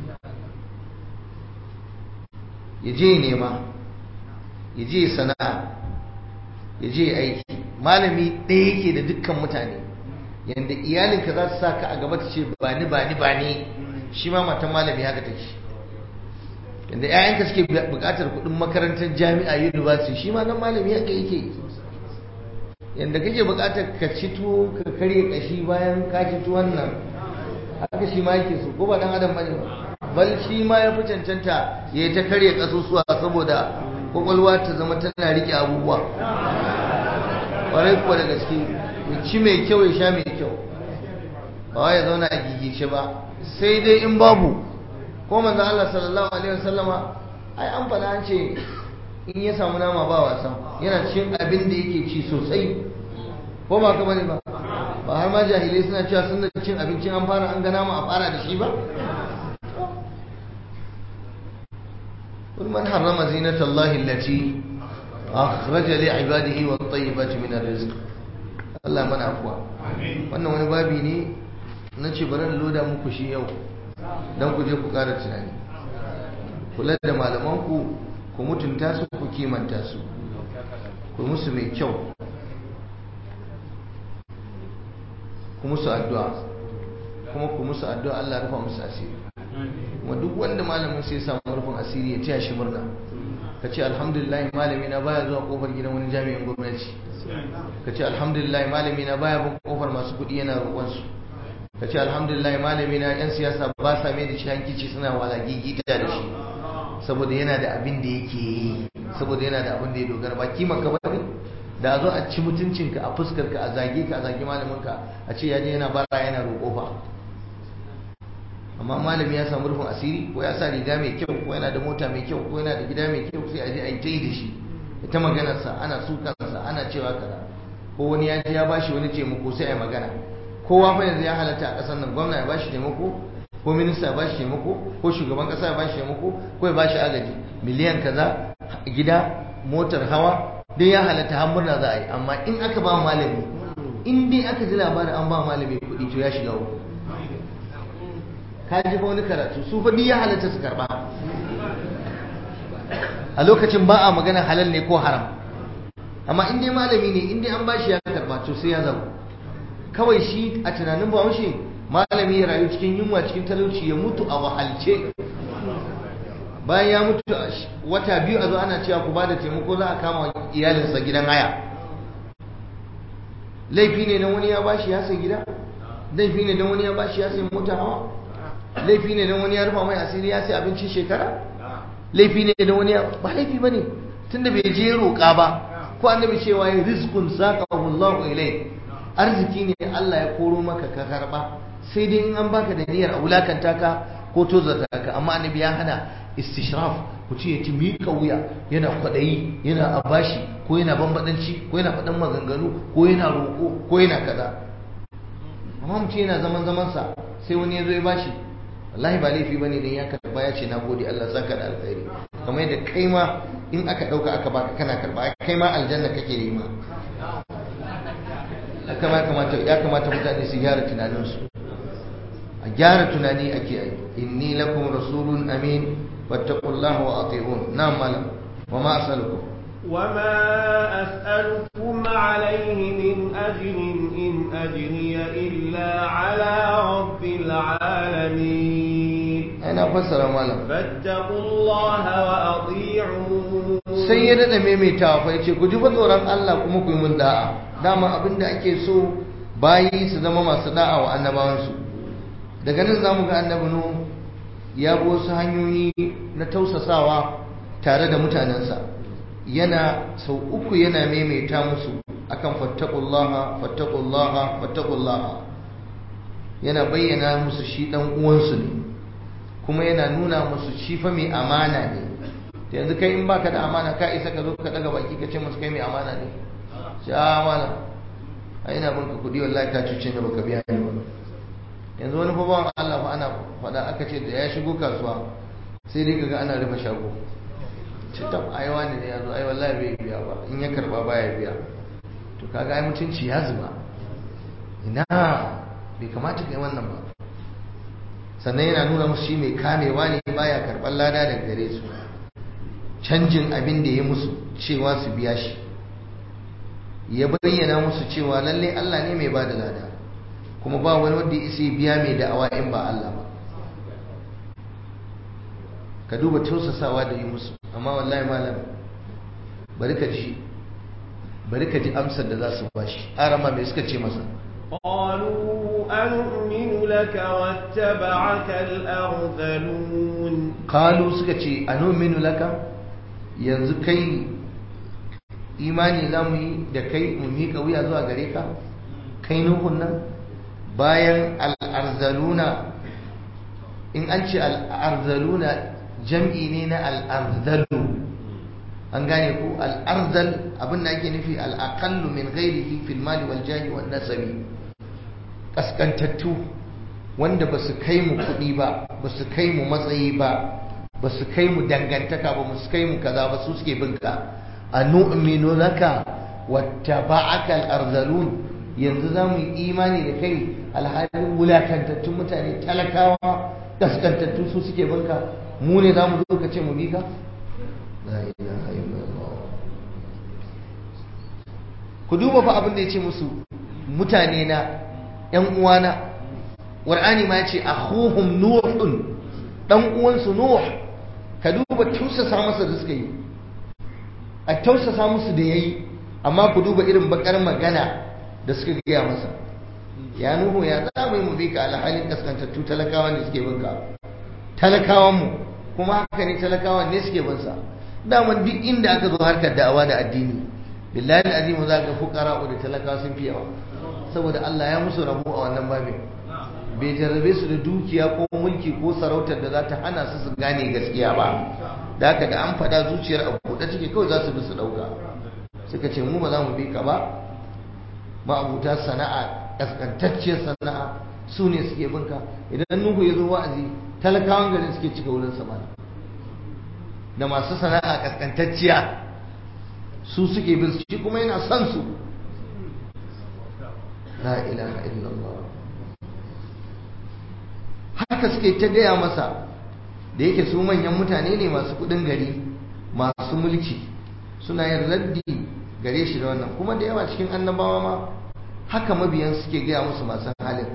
ya je nema ya je sana'a ya je aiki malami ɗaya yake da dukkan mutane yadda iyalinka za su sa ka a gaba ta ce ba ni ba ni ba ni shi ma matan malami haka take yadda 'ya'yanka suke buƙatar kuɗin makarantar jami'a university shi ma nan malami haka yake yadda kake buƙatar ka ci tuwo ka karye ƙashi bayan ka ci tuwon nan haka shi ma yake so ko ba dan adam bane ba bal shi ma ya fi cancanta ya yi ta karye ƙasusuwa saboda kwakwalwa ta zama tana rike abubuwa ƙwarai kuwa da gaske ya ci mai kyau ya sha mai kyau ba ya zauna a gigice ba sai dai in babu ko manzo Allah sallallahu alaihi wasallama ai an faɗa an ce in ya samu nama ba wasa yana cikin abin da yake ci sosai ko ba ka bane ba ba har ma jahilai suna cewa sun da cin abincin an fara an gana mu a fara da shi ba قل من حرم زينة الله التي أخرج لعباده والطيبات من الرزق Allah mana afuwa wannan wani babi ne na ce bari loda muku shi yau don ku je ku ƙara tunani kula da malamanku ku mutunta su ku kimanta su ku musu mai kyau ku musu addu'a kuma ku musu addu'a Allah rufa musu asiri kuma duk wanda malamin sai samu rufin asiri ya taya shi murna ka ce alhamdulillah malami na baya zuwa kofar gidan wani jami'in gwamnati ka ce alhamdulillah malami na baya bin kofar masu kuɗi yana roƙonsu ka ce alhamdulillah malami na yan siyasa ba sa mai da shi hankici suna wala gigita da shi saboda yana da abin da yake yi saboda yana da abin da ya dogara ba kima ka bane da a zo a ci mutuncinka a fuskar ka a zage ka a zage malamin ka a ce ya je yana bara yana roƙo fa amma malami ya samu rufin asiri ko ya sa riga mai kyau ko yana da mota mai kyau ko yana da gida mai kyau sai a je a yi ta yi da shi ta maganarsa ana sukansa ana cewa kaza ko wani ya je ya bashi wani taimako sai a magana kowa fa yanzu ya halatta a ƙasar nan gwamna ya bashi taimako ko minista ya bashi taimako ko shugaban ƙasa ya bashi taimako ko ya bashi agaji miliyan kaza gida motar hawa dai ya halatta har murna za a yi amma in aka ba malami in dai aka ji labarin an ba malami kuɗi to ya shiga uku ka ji fa wani karatu su fa ya halatta su karba a lokacin ba a magana halal ne ko haram amma in dai malami ne in dai an bashi ya karba to sai ya zama kawai shi a tunanin ba shi malami ya rayu cikin yunwa cikin talauci ya mutu a wahalce bayan ya mutu wata biyu a zo ana cewa ku bada taimako za a kama iyalinsa gidan haya laifi ne don wani ya bashi ya sai gida laifi ne don wani ya bashi ya sai mota hawa laifi ne don wani ya rufa mai asiri ya sai abincin shekara laifi ne don wani ya ba laifi ba ne tunda bai je roƙa ba ko annabi cewa ya rizqun saqahu Allahu ilai arziki ne Allah ya koro maka ka karba sai dai in an baka da niyyar a wulakanta ka ko tozarta ka amma annabi ya hana istishraf ku ce ya ci miƙa wuya yana kwaɗayi yana abashi ko yana bambadanci ko yana faɗan maganganu ko yana roƙo ko yana kaza amma mutum yana zaman zamansa sai wani ya zo ya bashi wallahi ba laifi bane dan ya karba ya ce nagode Allah saka da alkhairi kamar yadda kai ma in aka dauka aka baka kana karba kai ma aljanna kake nema haka ma kamata ya kamata mutane su gyara tunaninsu a gyara tunani ake yi inni lakum rasulun amin fattaqullaha wa ati'un na'am malam wa ma as'alukum
وما أسألكم عليه من أجر إن أجري إلا على رب العالمين
أنا فسر مالا
فاتقوا الله وأطيعون
sai ya daɗa maimaitawa fa yace ku ji fa tsoron Allah kuma ku yi mun da'a dama abin da ake so bayi su zama masu da'a wa annabawansu daga nan zamu ga annabi nu ya bi wasu hanyoyi na tausasawa tare da mutanensa yana sau uku yana maimaita musu akan fattaqullaha fattaqullaha fattaqullaha yana bayyana musu shi dan uwansu ne kuma yana nuna musu shi fa mai amana ne da yanzu kai in baka da amana ka isa ka zo ka daga baki ka ce musu kai mai amana ne sha amana a ina banka kudi wallahi ka cuce ni baka biya ni ba yanzu wani fa bawan Allah fa ana faɗa aka ce da ya shigo kasuwa sai dai kaga ana rufe shago cikin aiwa ne ya zo ai wallahi bai biya ba in ya karba baya biya to kaga ai mutunci ya zuba ina bai kamata kai wannan ba sannan yana nuna musu shi mai kamewa ne baya karɓar lada daga gare su canjin abin da ya musu cewa su biya shi ya bayyana musu cewa lalle Allah ne mai bada lada kuma ba wani wanda ya isa biya mai da'awa in ba Allah ba ka duba tausasawa da yi musu amma wallahi malam bari ka ji bari ka ji amsar da za su bashi arama mai suka ce masa
قالوا أنؤمن لك واتبعك الأرذلون
قالوا suka ce anu'minu laka yanzu kai imani za mu yi da kai mu miƙa wuya zuwa gare ka kai nuhun nan bayan al'arzaluna in an ce al'arzaluna jam'i ne na al'arzalu an gane ku al'arzal abin da ake nufi al'akallu min ghairihi fil mali wal jahi wal nasabi kaskantattu wanda ba su kai mu kuɗi ba ba su kai mu matsayi ba ba su kai mu dangantaka ba ba su kai mu kaza ba su suke bin ka a nu'minu laka wattaba'aka al-arzalun yanzu za mu yi imani da kai alhalin wulakantattun mutane talakawa kaskantattu su suke bin ka mu ne za mu zo ka ce mu bi ka la ilaha illallah ku duba fa abin da ya ce musu mutane na ‘yan uwana ƙwar'ani ma ya ce akhuhum nuhun ɗan uwansu nuh ka duba tausasa masa da suka yi a tausasa musu da ya yi amma ku duba irin bakar magana da suka gaya masa ya nuhu ya za mu yi mu bi ka alhalin kaskantattu talakawa ne suke binka talakawanmu kuma haka ne talakawan ne suke binsa daman duk inda aka zo harkar da'awa da addini billahi azimu za ka fukara da talakawa sun fi yawa saboda Allah ya musu rabu a wannan babin bai jarrabe su da dukiya ko mulki ko sarautar da za ta hana su su gane gaskiya ba da haka da an faɗa zuciyar a buɗe take kawai za su bi su ɗauka suka ce mu ba za mu bi ka ba ma'abuta sana'a ƙasƙantacciyar sana'a su ne suke binka idan nuhu ya zo wa'azi talakawan garin suke cika wurin samani da masu sana'a ƙasƙantacciya su suke bin shi kuma yana son su la ilaha illallah haka suke ta gaya masa da yake su manyan mutane ne masu kudin gari masu mulki suna yin raddi gare shi da wannan kuma da yawa cikin annabawa ma haka mabiyan suke gaya musu masu halin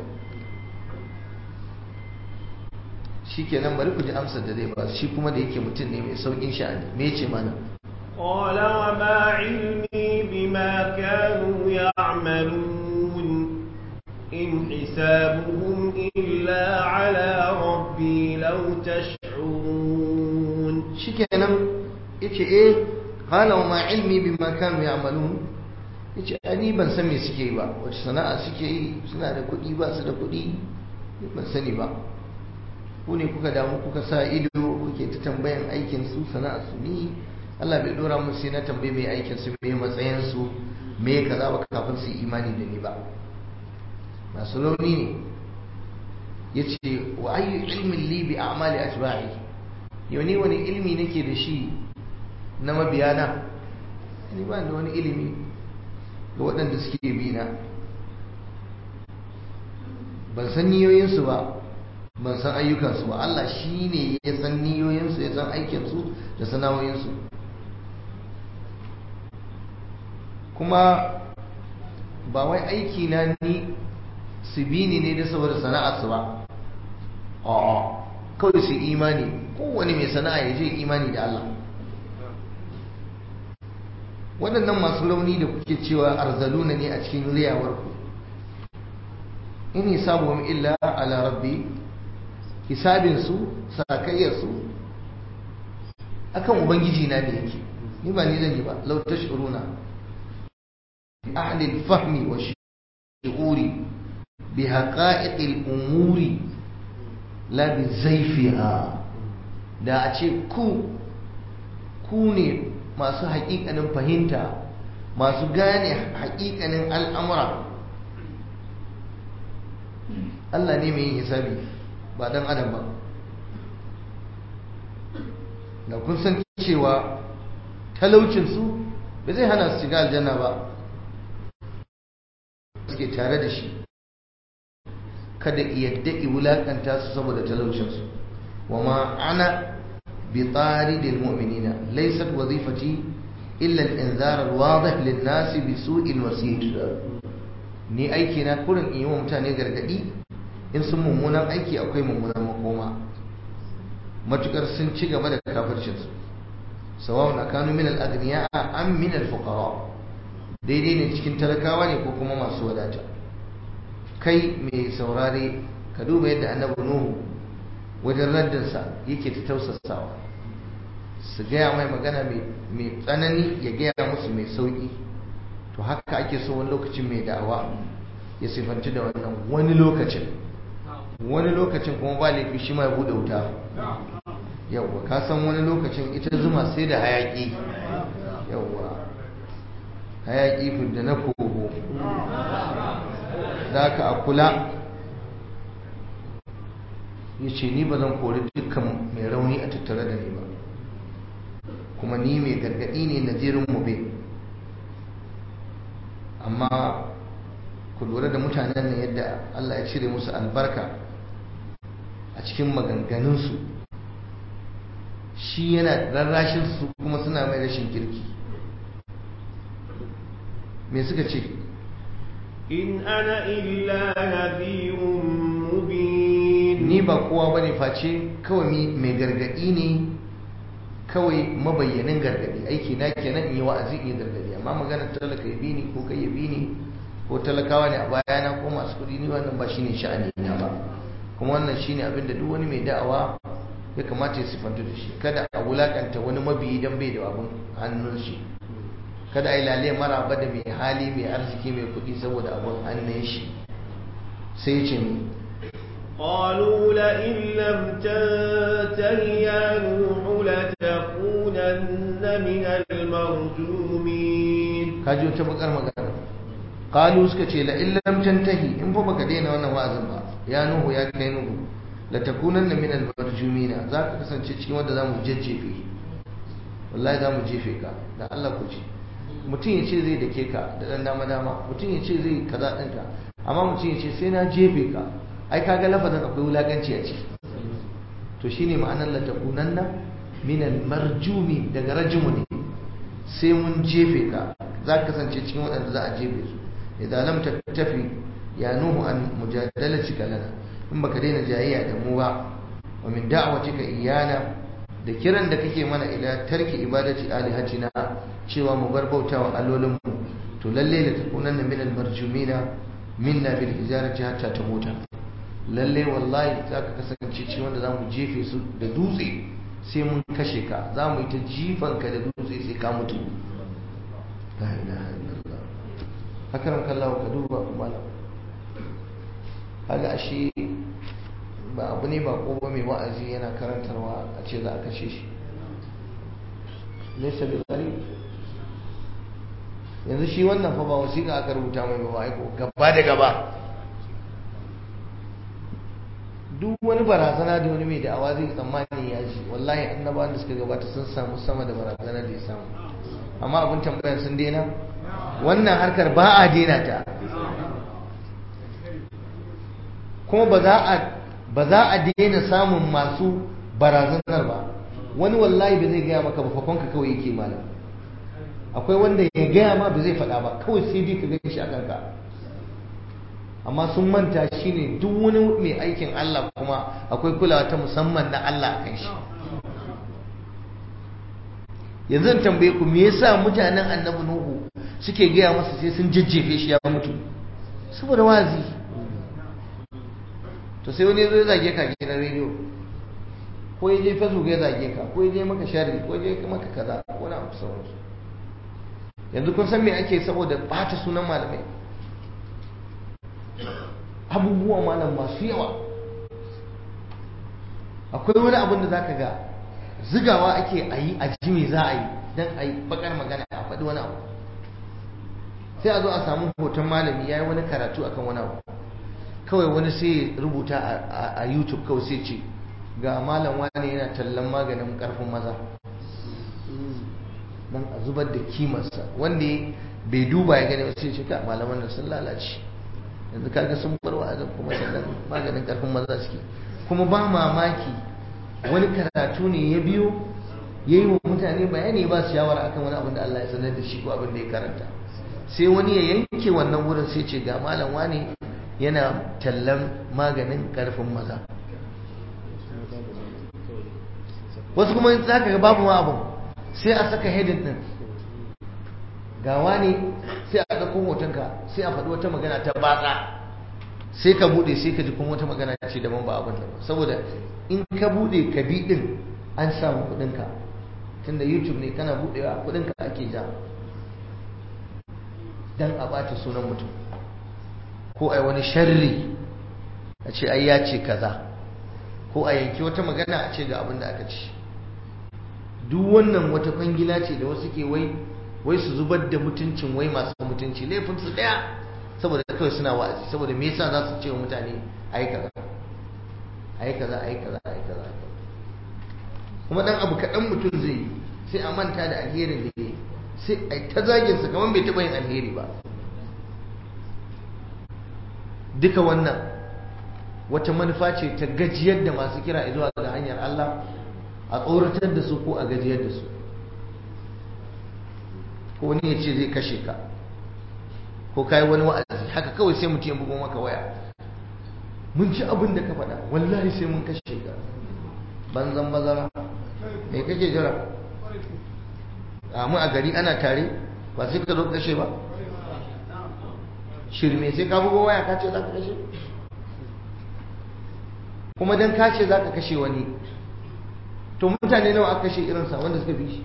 shi kenan bari ku ji amsar da zai ba shi kuma da yake mutum ne mai saukin sha'ani me ce mana
قال وما علمي بما كانوا يعملون إن حسابهم إلا على ربي لو تشعرون
شكرا yace eh qala wa ma ilmi bima kanu ya'malun yace ani ban san me suke yi ba wace sana'a suke yi suna da kuɗi ba su da kuɗi ban sani ba ku ne kuka damu kuka sa ido kuke ta tambayan aikin su sana'a su ni Allah bai dora musu sai na tambaye mai aikin su me matsayin su me kaza ba kafin su yi imani da ni ba masu launi ne yace wa ayyu ilmin li bi a'mali atba'i yau ne wani ilmi nake da shi na mabiyana ni ba da wani ilimi ga waɗanda suke bi na ban san niyoyinsu ba ban san ayyukansu ba Allah shi ne ya san niyoyinsu ya san aikinsu da sana'o'insu kuma ba wai aiki na ni su bi ni ne da saboda sana'arsu ba a'a kawai su imani kowane mai sana'a ya je imani da Allah waɗannan masu rauni da kuke cewa arzaluna ne a cikin riyawarku in hisabuhum illa ala rabbi hisabinsu sakayyarsu akan ubangiji na da yake ni ba ni zan yi ba law tashuruna ahli al-fahmi wa shu'uri bi haqa'iq al-umuri la bi zaifiha da a ce ku ku ne masu haƙiƙanin fahimta masu gane haƙiƙanin al'amura Allah ne mai yin hisabi ba dan adam ba da kun san cewa talaucinsu ba zai hana su shiga aljanna ba suke tare da shi kada yadda wulakanta su saboda talaucinsu wa ma ana bi taridil mu'minina laysat wazifati illa al-inzar al-wadih lin-nas bi su'il wasir ni aiki na kurin in yi wa mutane gargadi in sun mummunan aiki akwai mummunan makoma matukar sun ci gaba da kafircinsu sawa'un na kanu min al-aghniya am min al-fuqara daidai ne cikin talakawa ne ko kuma masu wadata kai mai saurare ka duba yadda annabi nuhu wajen raddinsa yake ta tausasawa su gaya mai magana mai tsanani ya gaya musu mai sauki to haka ake so wani lokacin mai da'awa ya sifanci da wannan wani lokacin wani lokacin kuma ba laifi shi ma ya bude wuta yawwa ka san wani lokacin ita zuma sai da hayaki yawwa hayaki da na kogo da ka a kula ya ce ni ba zan kori dukkan mai rauni a tattare da ni ba kuma ni mai gargaɗi ne na jerin mube amma ku lura da mutanen nan yadda Allah ya cire musu albarka a cikin maganganunsu shi yana rarrashin su kuma suna mai rashin kirki me suka ce
in ana illa nadhirun mubin
ni ba kowa bane face kawai mai gargadi ne kawai mabayyanin gargadi aiki na kenan in yi wa'azi in yi gargadi amma magana talaka ya bi ni ko kai ya bi ni ko talakawa ne a bayana ko masu kuɗi ni wannan ba shine sha'ani na ba kuma wannan shine abin da duk wani mai da'awa ya kamata ya sifantu da shi kada a wulakanta wani mabiyi dan bai da abin hannun shi kada a yi lale maraba da mai hali mai arziki mai kuɗi saboda abin hannun shi sai ya ce mu
قالوا لئن لم تنته يا نوح لتكونن من المرجومين
kaji wata bakar magana qalu suka ce la illam tantahi in fa baka daina wannan wa'azin ba ya nuhu ya kai nuhu la takunanna min al marjumina za ka kasance cikin wanda zamu jajjefe wallahi zamu jefe ka da Allah ku ci mutum ya ce zai dake ka da dan dama dama mutum ya ce zai kaza ɗinka amma mutum ya ce sai na jefe ka ai kaga lafazin akwai wulakanci a ciki to shine ma'anar la takunanna min al marjumi daga rajmu ne sai mun jefe ka za ka kasance cikin waɗanda za a jefe su idan lam tafi ya nuhu an mujadalatika lana in baka daina jayayya da mu ba wa min da'watika iyana da kiran da kake mana ila tarki ibadati alihatina cewa mu bar bautawa allolin mu to lalle la takunanna min al marjumina minna bil hijarati hatta tamuta lalle wallahi za ka kasance cikin wanda za mu jefe su da dutse sai mun kashe ka za mu yi ta jifanka da dutse sai ka mutu la ilaha illallah hakanan kallawa ka duba malam kaga ashe ba abu ne ba ko mai wa'azi yana karantarwa a ce za a kashe shi laysa bil gharib yanzu shi wannan fa ba wasiƙa aka rubuta mai ba aiko gaba da gaba duk wani barazana da wani mai da'awa zai tsammani ya ji wallahi annabawan da suka gabata sun samu sama da barazana da ya samu amma abin tambayar sun daina wannan harkar ba a daina ta kuma ba za a ba za a daina samun masu barazanar ba wani wallahi ba zai gaya maka ba fakonka kawai yake malam akwai wanda ya gaya ma ba zai faɗa ba kawai sai dai ka gani shi a kanka amma sun manta shi ne duk wani mai aikin Allah kuma akwai kulawa ta musamman na Allah a kan shi yanzu tambaye ku me yasa mutanen annabi nuhu suke gaya masa sai sun jajjefe shi ya mutu saboda wazi to sai wani zai zage ka gidan rediyo ko ya je facebook ya zage ka ko ya je maka sharri ko ya je maka kaza ko na abu sauransu yanzu kun san me ake saboda bata sunan malamai abubuwa malam masu yawa akwai wani abin da zaka ga zigawa ake a yi a ji me za a yi don a yi bakar magana a faɗi wani abu sai a zo a samu hoton malami ya yi wani karatu akan wani abu kawai wani sai rubuta a youtube kawai sai ce ga malam wani yana tallan maganin karfin maza don a zubar da kimarsa wanda bai duba ya gani sai ce ka malaman da sun lalace yanzu kaga sun bar wa'azin kuma sannan maganin karfin maza suke kuma ba mamaki wani karatu ne ya biyo ya yi wa mutane bayani ba su shawara akan wani abin da Allah ya sanar da shi ko abin da ya karanta sai wani ya yanke wannan wurin sai ce ga malam wani yana tallan maganin karfin maza wasu kuma za ka ga babu ma abin sai a saka hedin din ga wani sai a ɗauko hotonka sai a faɗi wata magana ta batsa sai ka buɗe sai ka ji kuma wata magana ce daban ba abin nan saboda in ka buɗe ka bi ɗin an samu kuɗinka tunda youtube ne kana buɗewa kuɗinka ake ja dan a ɓata sunan mutum ko ai wani sharri a ce ai ya ce kaza ko a yanki wata magana a ce ga abin da aka ci duk wannan wata kwangila ce da wasu ke wai wai su zubar da mutuncin wai masu mutunci laifin su daya saboda kawai suna wa'azi saboda me yasa za su ce wa mutane ayi kaza ayi kaza ayi kaza ayi kaza kuma dan abu kaɗan mutum zai yi sai a manta da alherin da ya sai a yi ta zaginsa kamar bai taɓa yin alheri ba duka wannan wata manufa ce ta gajiyar da masu kira zuwa ga hanyar Allah a tsoratar da su ko a gajiyar da su ko wani ya ce zai kashe ka ko kai wani wa'azi haka kawai sai mutum ya bugo maka waya mun ci abin da ka faɗa wallahi sai mun kashe ka banzan bazara me kake jira a mu a gari ana tare ba sai ka zo kashe ba shirme sai ka bugo waya ka ce za ka kashe kuma dan ka ce za ka kashe wani to mutane nawa aka kashe irinsa wanda suka bi shi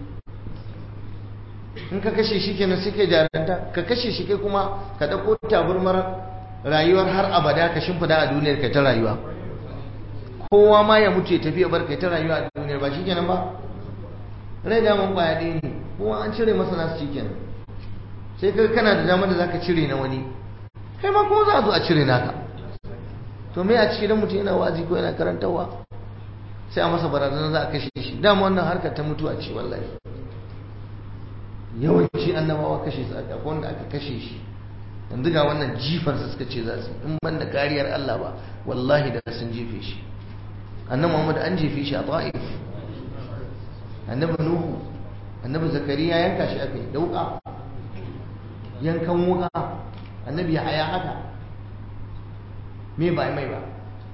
in ka kashe shi kenan sai kai jaranta ka kashe shi kai kuma ka dauko taburmar rayuwar har abada ka shimfida a duniyar kai ta rayuwa kowa ma ya mutu ya tafi ya bar kai ta rayuwa a duniyar ba shikenan ba rai da mun kwaya ɗaya ne kowa an cire masa nasu shikenan sai kai kana da damar da zaka cire na wani kai ma kuma za a zo a cire naka to me a cikin mutum yana wazi ko yana karantarwa sai a masa barazana za a kashe shi dama wannan harkar ta mutuwa ce wallahi yawanci annabawa kashe su aka wanda aka kashe shi yanzu ga wannan jifar su suka ce za su in ban da kariyar Allah ba wallahi da sun jefe shi annabi Muhammad an jefe shi a Ta'if annabi Nuhu annabi Zakariya yanka shi aka yi dauka yankan wuka annabi Yahaya haka me ba mai ba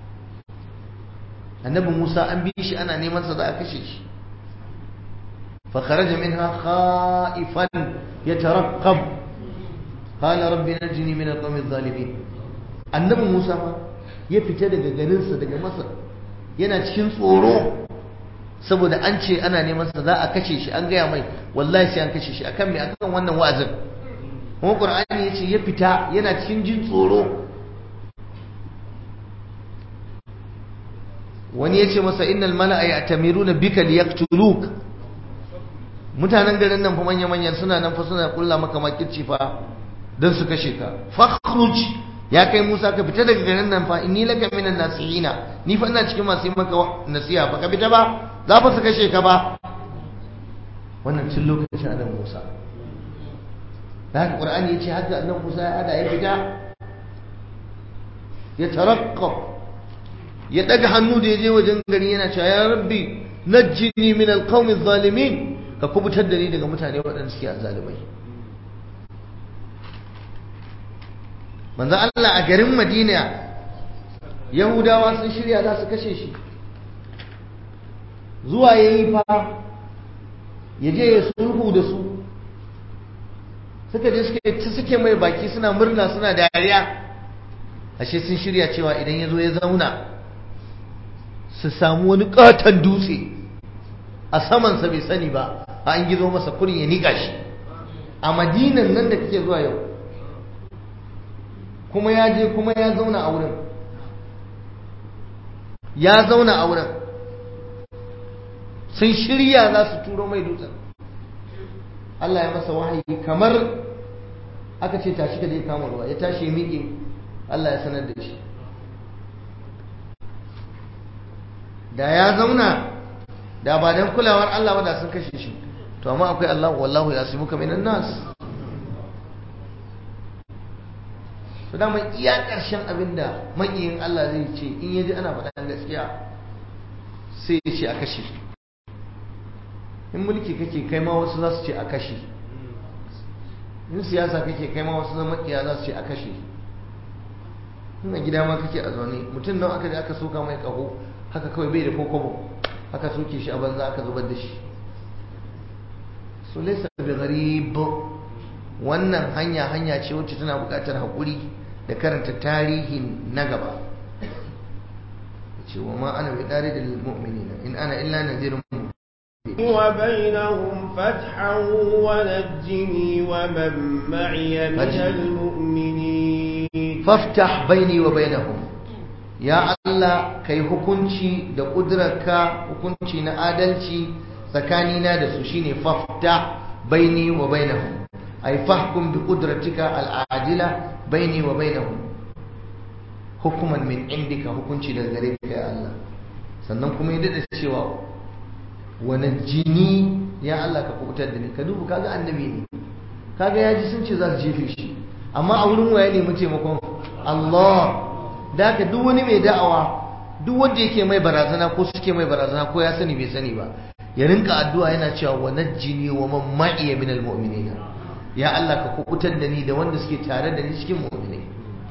annabi Musa an bi shi ana neman sa za a kashe shi فخرج منها خائفا يترقب قال رب نجني من القوم الظالمين annabi Musa ma ya fita daga garinsa daga Masar yana cikin tsoro saboda an ce ana neman sa za a kashe shi an gaya mai wallahi sai an kashe shi akan me akan wannan wa'azin kuma Qur'ani yace ya fita yana cikin jin tsoro wani yace masa innal mala'a ya'tamiruna bika liyaqtuluk mutanen garin nan fa manya-manyan suna nan fa suna kulla maka makirci fa don su kashe ka fakhruj ya kai Musa ka fita daga garin nan fa inni laka minan nasihina ni fa ina cikin masu yi maka nasiha fa ka fita ba za fa su kashe ka ba wannan cin lokacin annabi Musa da haka Qur'ani yace haka annabi Musa ya hada ya fita ya taraqqab ya daga hannu da ya je wajen gari yana cewa ya rabbi najjini min alqawmi adh-dhalimin ka kubutar da ni daga mutane waɗanda suke azzalumai manzo Allah a garin Madina Yahudawa sun shirya za su kashe shi zuwa yayi fa ya je ya sulhu da su suka je suke suke mai baki suna murna suna dariya ashe sun shirya cewa idan ya zo ya zauna su samu wani katon dutse a samansa bai sani ba a an gizo masa kurin ya nika shi a madinan nan da kake zuwa yau kuma ya je kuma ya zauna a wurin ya zauna a wurin sun shirya za su turo mai dutsen Allah ya masa wahayi kamar aka ce tashi ka je kama ruwa ya tashi ya miƙe Allah ya sanar da shi da ya zauna da ba don kulawar Allah ba da sun kashe shi to amma akwai Allah wallahu ya simuka minan nas to da mai iya ƙarshen abinda makiyin Allah zai ce in yaji ana faɗan gaskiya sai ya ce a kashe in mulki kake kai ma wasu za su ce a kashe in siyasa kake kai ma wasu zama kiya za su ce a kashe in a gida ma kake a zaune mutum nan aka je aka soka mai ƙaho haka kawai bai da kokobo aka soke shi a banza aka zubar da shi so laysa bi gharib wannan hanya hanya ce wacce tana buƙatar haƙuri da karanta tarihin na gaba ce wa ma ana bi dari da mu'minina in ana illa nadhirun
وبينهم فتحا ونجني ومن معي من المؤمنين
فافتح بيني وبينهم ya Allah kai hukunci da ƙudurarka hukunci na adalci tsakanina da su shine fafta baini wa bainahum ay fahkum bi qudratika al-ajila baini wa bainahum hukuman min indika hukunci daga gare ka ya Allah sannan kuma ya dada cewa wani jini ya Allah ka kubutar da ni ka duba kaga annabi ne kaga ya ji sun ce za su jefe shi amma a wurin waye ne mu taimakon Allah da haka duk wani mai da'awa duk wanda yake mai barazana ko suke mai barazana ko ya sani bai sani ba ya rinka addu'a yana cewa wa najjini wa man ma'iya min almu'minin ya Allah ka kubutar da ni da wanda suke tare da ni cikin mu'minai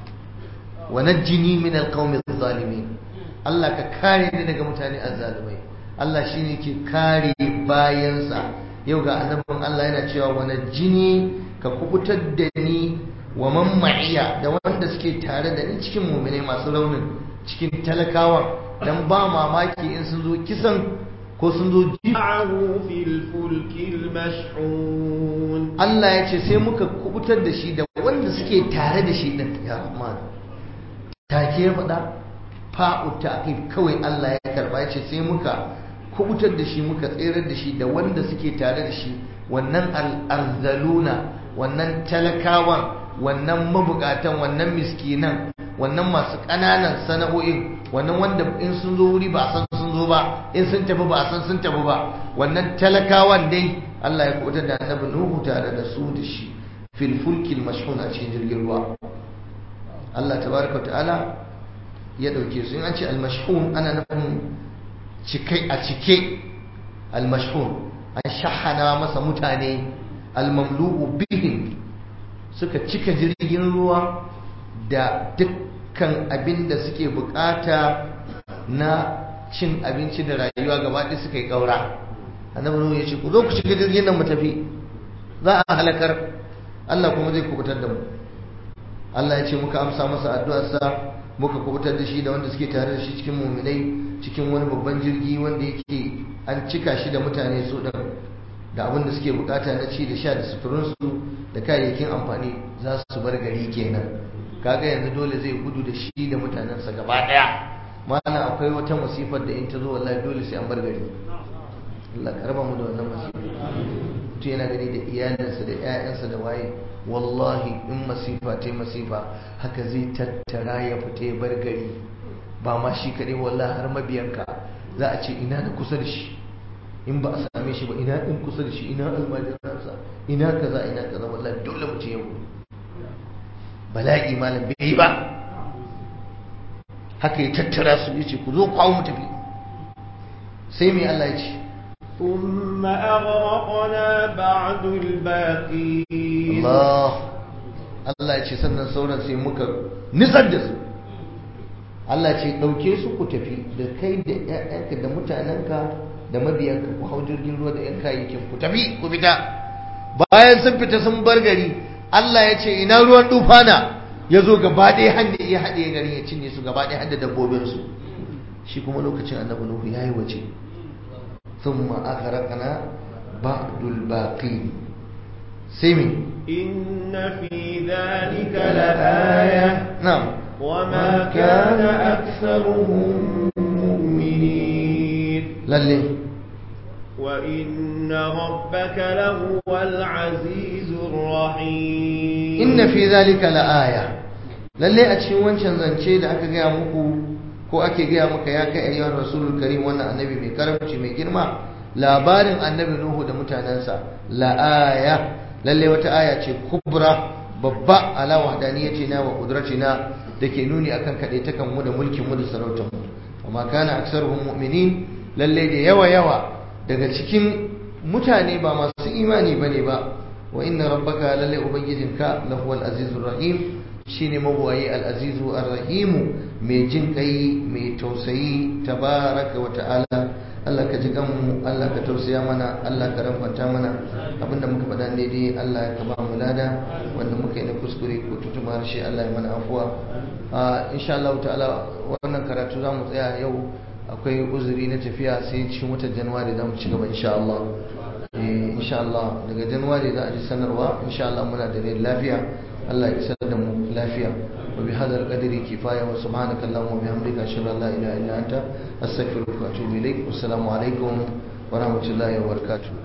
wa najjini min alqawmi adh-dhalimin Allah ka kare ni daga mutane azzalimai Allah shine ke kare bayansa yau ga annabin Allah yana cewa wa najjini ka kubutar da ni wa man ma'iya da wanda suke tare da ni cikin mu'minai masu raunin cikin talakawa dan ba mamaki in sun zo kisan ko sun zo ji
معه في الفلك المشحون
Allah ya ce sai muka kubutar da shi da wanda suke tare da shi din ya Rahman take ya faɗa fa'u ta'qib kawai Allah ya karba ya ce sai muka kubutar da shi muka tserar da shi da wanda suke tare da shi wannan al-arzaluna wannan talakawan wannan mabukatan wannan miskinan wannan masu ƙananan sana'o'in wannan wanda in sun zo wuri ba a san sun zo ba in sun tafi ba a san sun tafi ba wannan talakawan dai Allah ya kubutar da annabi Nuhu tare da su da shi fil fulkil mashhun a cikin jirgin ruwa Allah tabaraka ta'ala ya dauke su in an ce al mashhun ana nufin cikai a cike al mashhun an shahana masa mutane al mamlu'u bihim suka cika jirgin ruwa da dukkan abin da suke bukata na cin abinci da rayuwa gaba ɗaya suka yi ƙaura annabi nuhu ya ce ku zo ku shiga jirgin nan mu tafi za a halakar Allah kuma zai kubutar da mu Allah ya ce muka amsa masa addu'arsa muka kubutar da shi da wanda suke tare da shi cikin muminai cikin wani babban jirgi wanda yake an cika shi da mutane su ɗin da abin da suke bukata na ci da sha da suturinsu da kayayyakin amfani za su bar gari kenan kaga yanzu dole zai gudu da shi da mutanensa gaba daya mana akwai wata masifar da in ta zo wallahi dole sai an bar gari Allah karba mu da wannan masifa mutum yana gani da iyalinsa da 'ya'yansa da waye wallahi in masifa ta masifa haka zai tattara ya fita ya bar gari ba ma shi kaɗai wallahi har mabiyanka za a ce ina da kusa da shi in ba a same shi ba ina ɗin kusa da shi ina almajiransa ina kaza ina kaza wallahi dole mu ce yau bala'i malam bai yi ba haka ya tattara su ya ce ku zo kwawo mu tafi sai mai Allah ya ce
ثم أغرقنا بعد الباقين
Allah Allah ya ce sannan sauran sai muka nitsar da su Allah ce ɗauke su ku tafi da kai da ‘ya'yanka da mutanenka da mabiyanka ku hau jirgin ruwa da ‘yan kayayyakin ku tafi ku fita bayan sun fita sun bar gari Allah ya ce ina ruwan dufana ya zo gaba ɗaya handa ya haɗe gari ya cinye su gaba ɗaya handa dabbobinsu shi kuma lokacin annabi Nuhu ya yi waje ثم أغرقنا بعد الباقين سمي
إن في ذلك لآية
نعم
وما كان أكثرهم مؤمنين
للي
وإن ربك لهو العزيز الرحيم
إن في ذلك لآية للي أتشي وانشان زنشي da aka gaya muku ko ake gaya maka ya kai ayyuhar rasulul karim wannan annabi mai karamci mai girma labarin annabi nuhu da mutanensa la aya lalle wata aya ce kubra babba ala wahdaniyatina wa qudratina dake nuni akan kadaitakan mu da mulkin mu da sarautar mu amma kana aksaruhum mu'minin lalle da yawa yawa daga cikin mutane ba masu imani bane ba wa inna rabbaka lalle ubangijinka lahuwal azizur rahim shine mabuwayi al-azizu ar-rahimu mai jin kai mai tausayi tabaraka wa ta'ala Allah ka ji kanmu Allah ka tausaya mana Allah ka ramfanta mana abinda muka faɗa ne dai Allah ka ba mu lada wanda muka yi na kuskure ko tutuma harshe Allah ya mana afuwa insha Allah ta'ala wannan karatu za mu tsaya yau akwai uzuri na tafiya sai cikin watan Januwari za mu ci gaba insha Allah insha Allah daga Januwari za a ji sanarwa insha Allah muna da lafiya Allah ya isar da mu lafiya wa bi hadal qadri kifaya wa subhanaka allahumma wa bihamdika ashhadu an la ilaha illa anta astaghfiruka wa atubu ilaik assalamu alaikum wa rahmatullahi wa barakatuh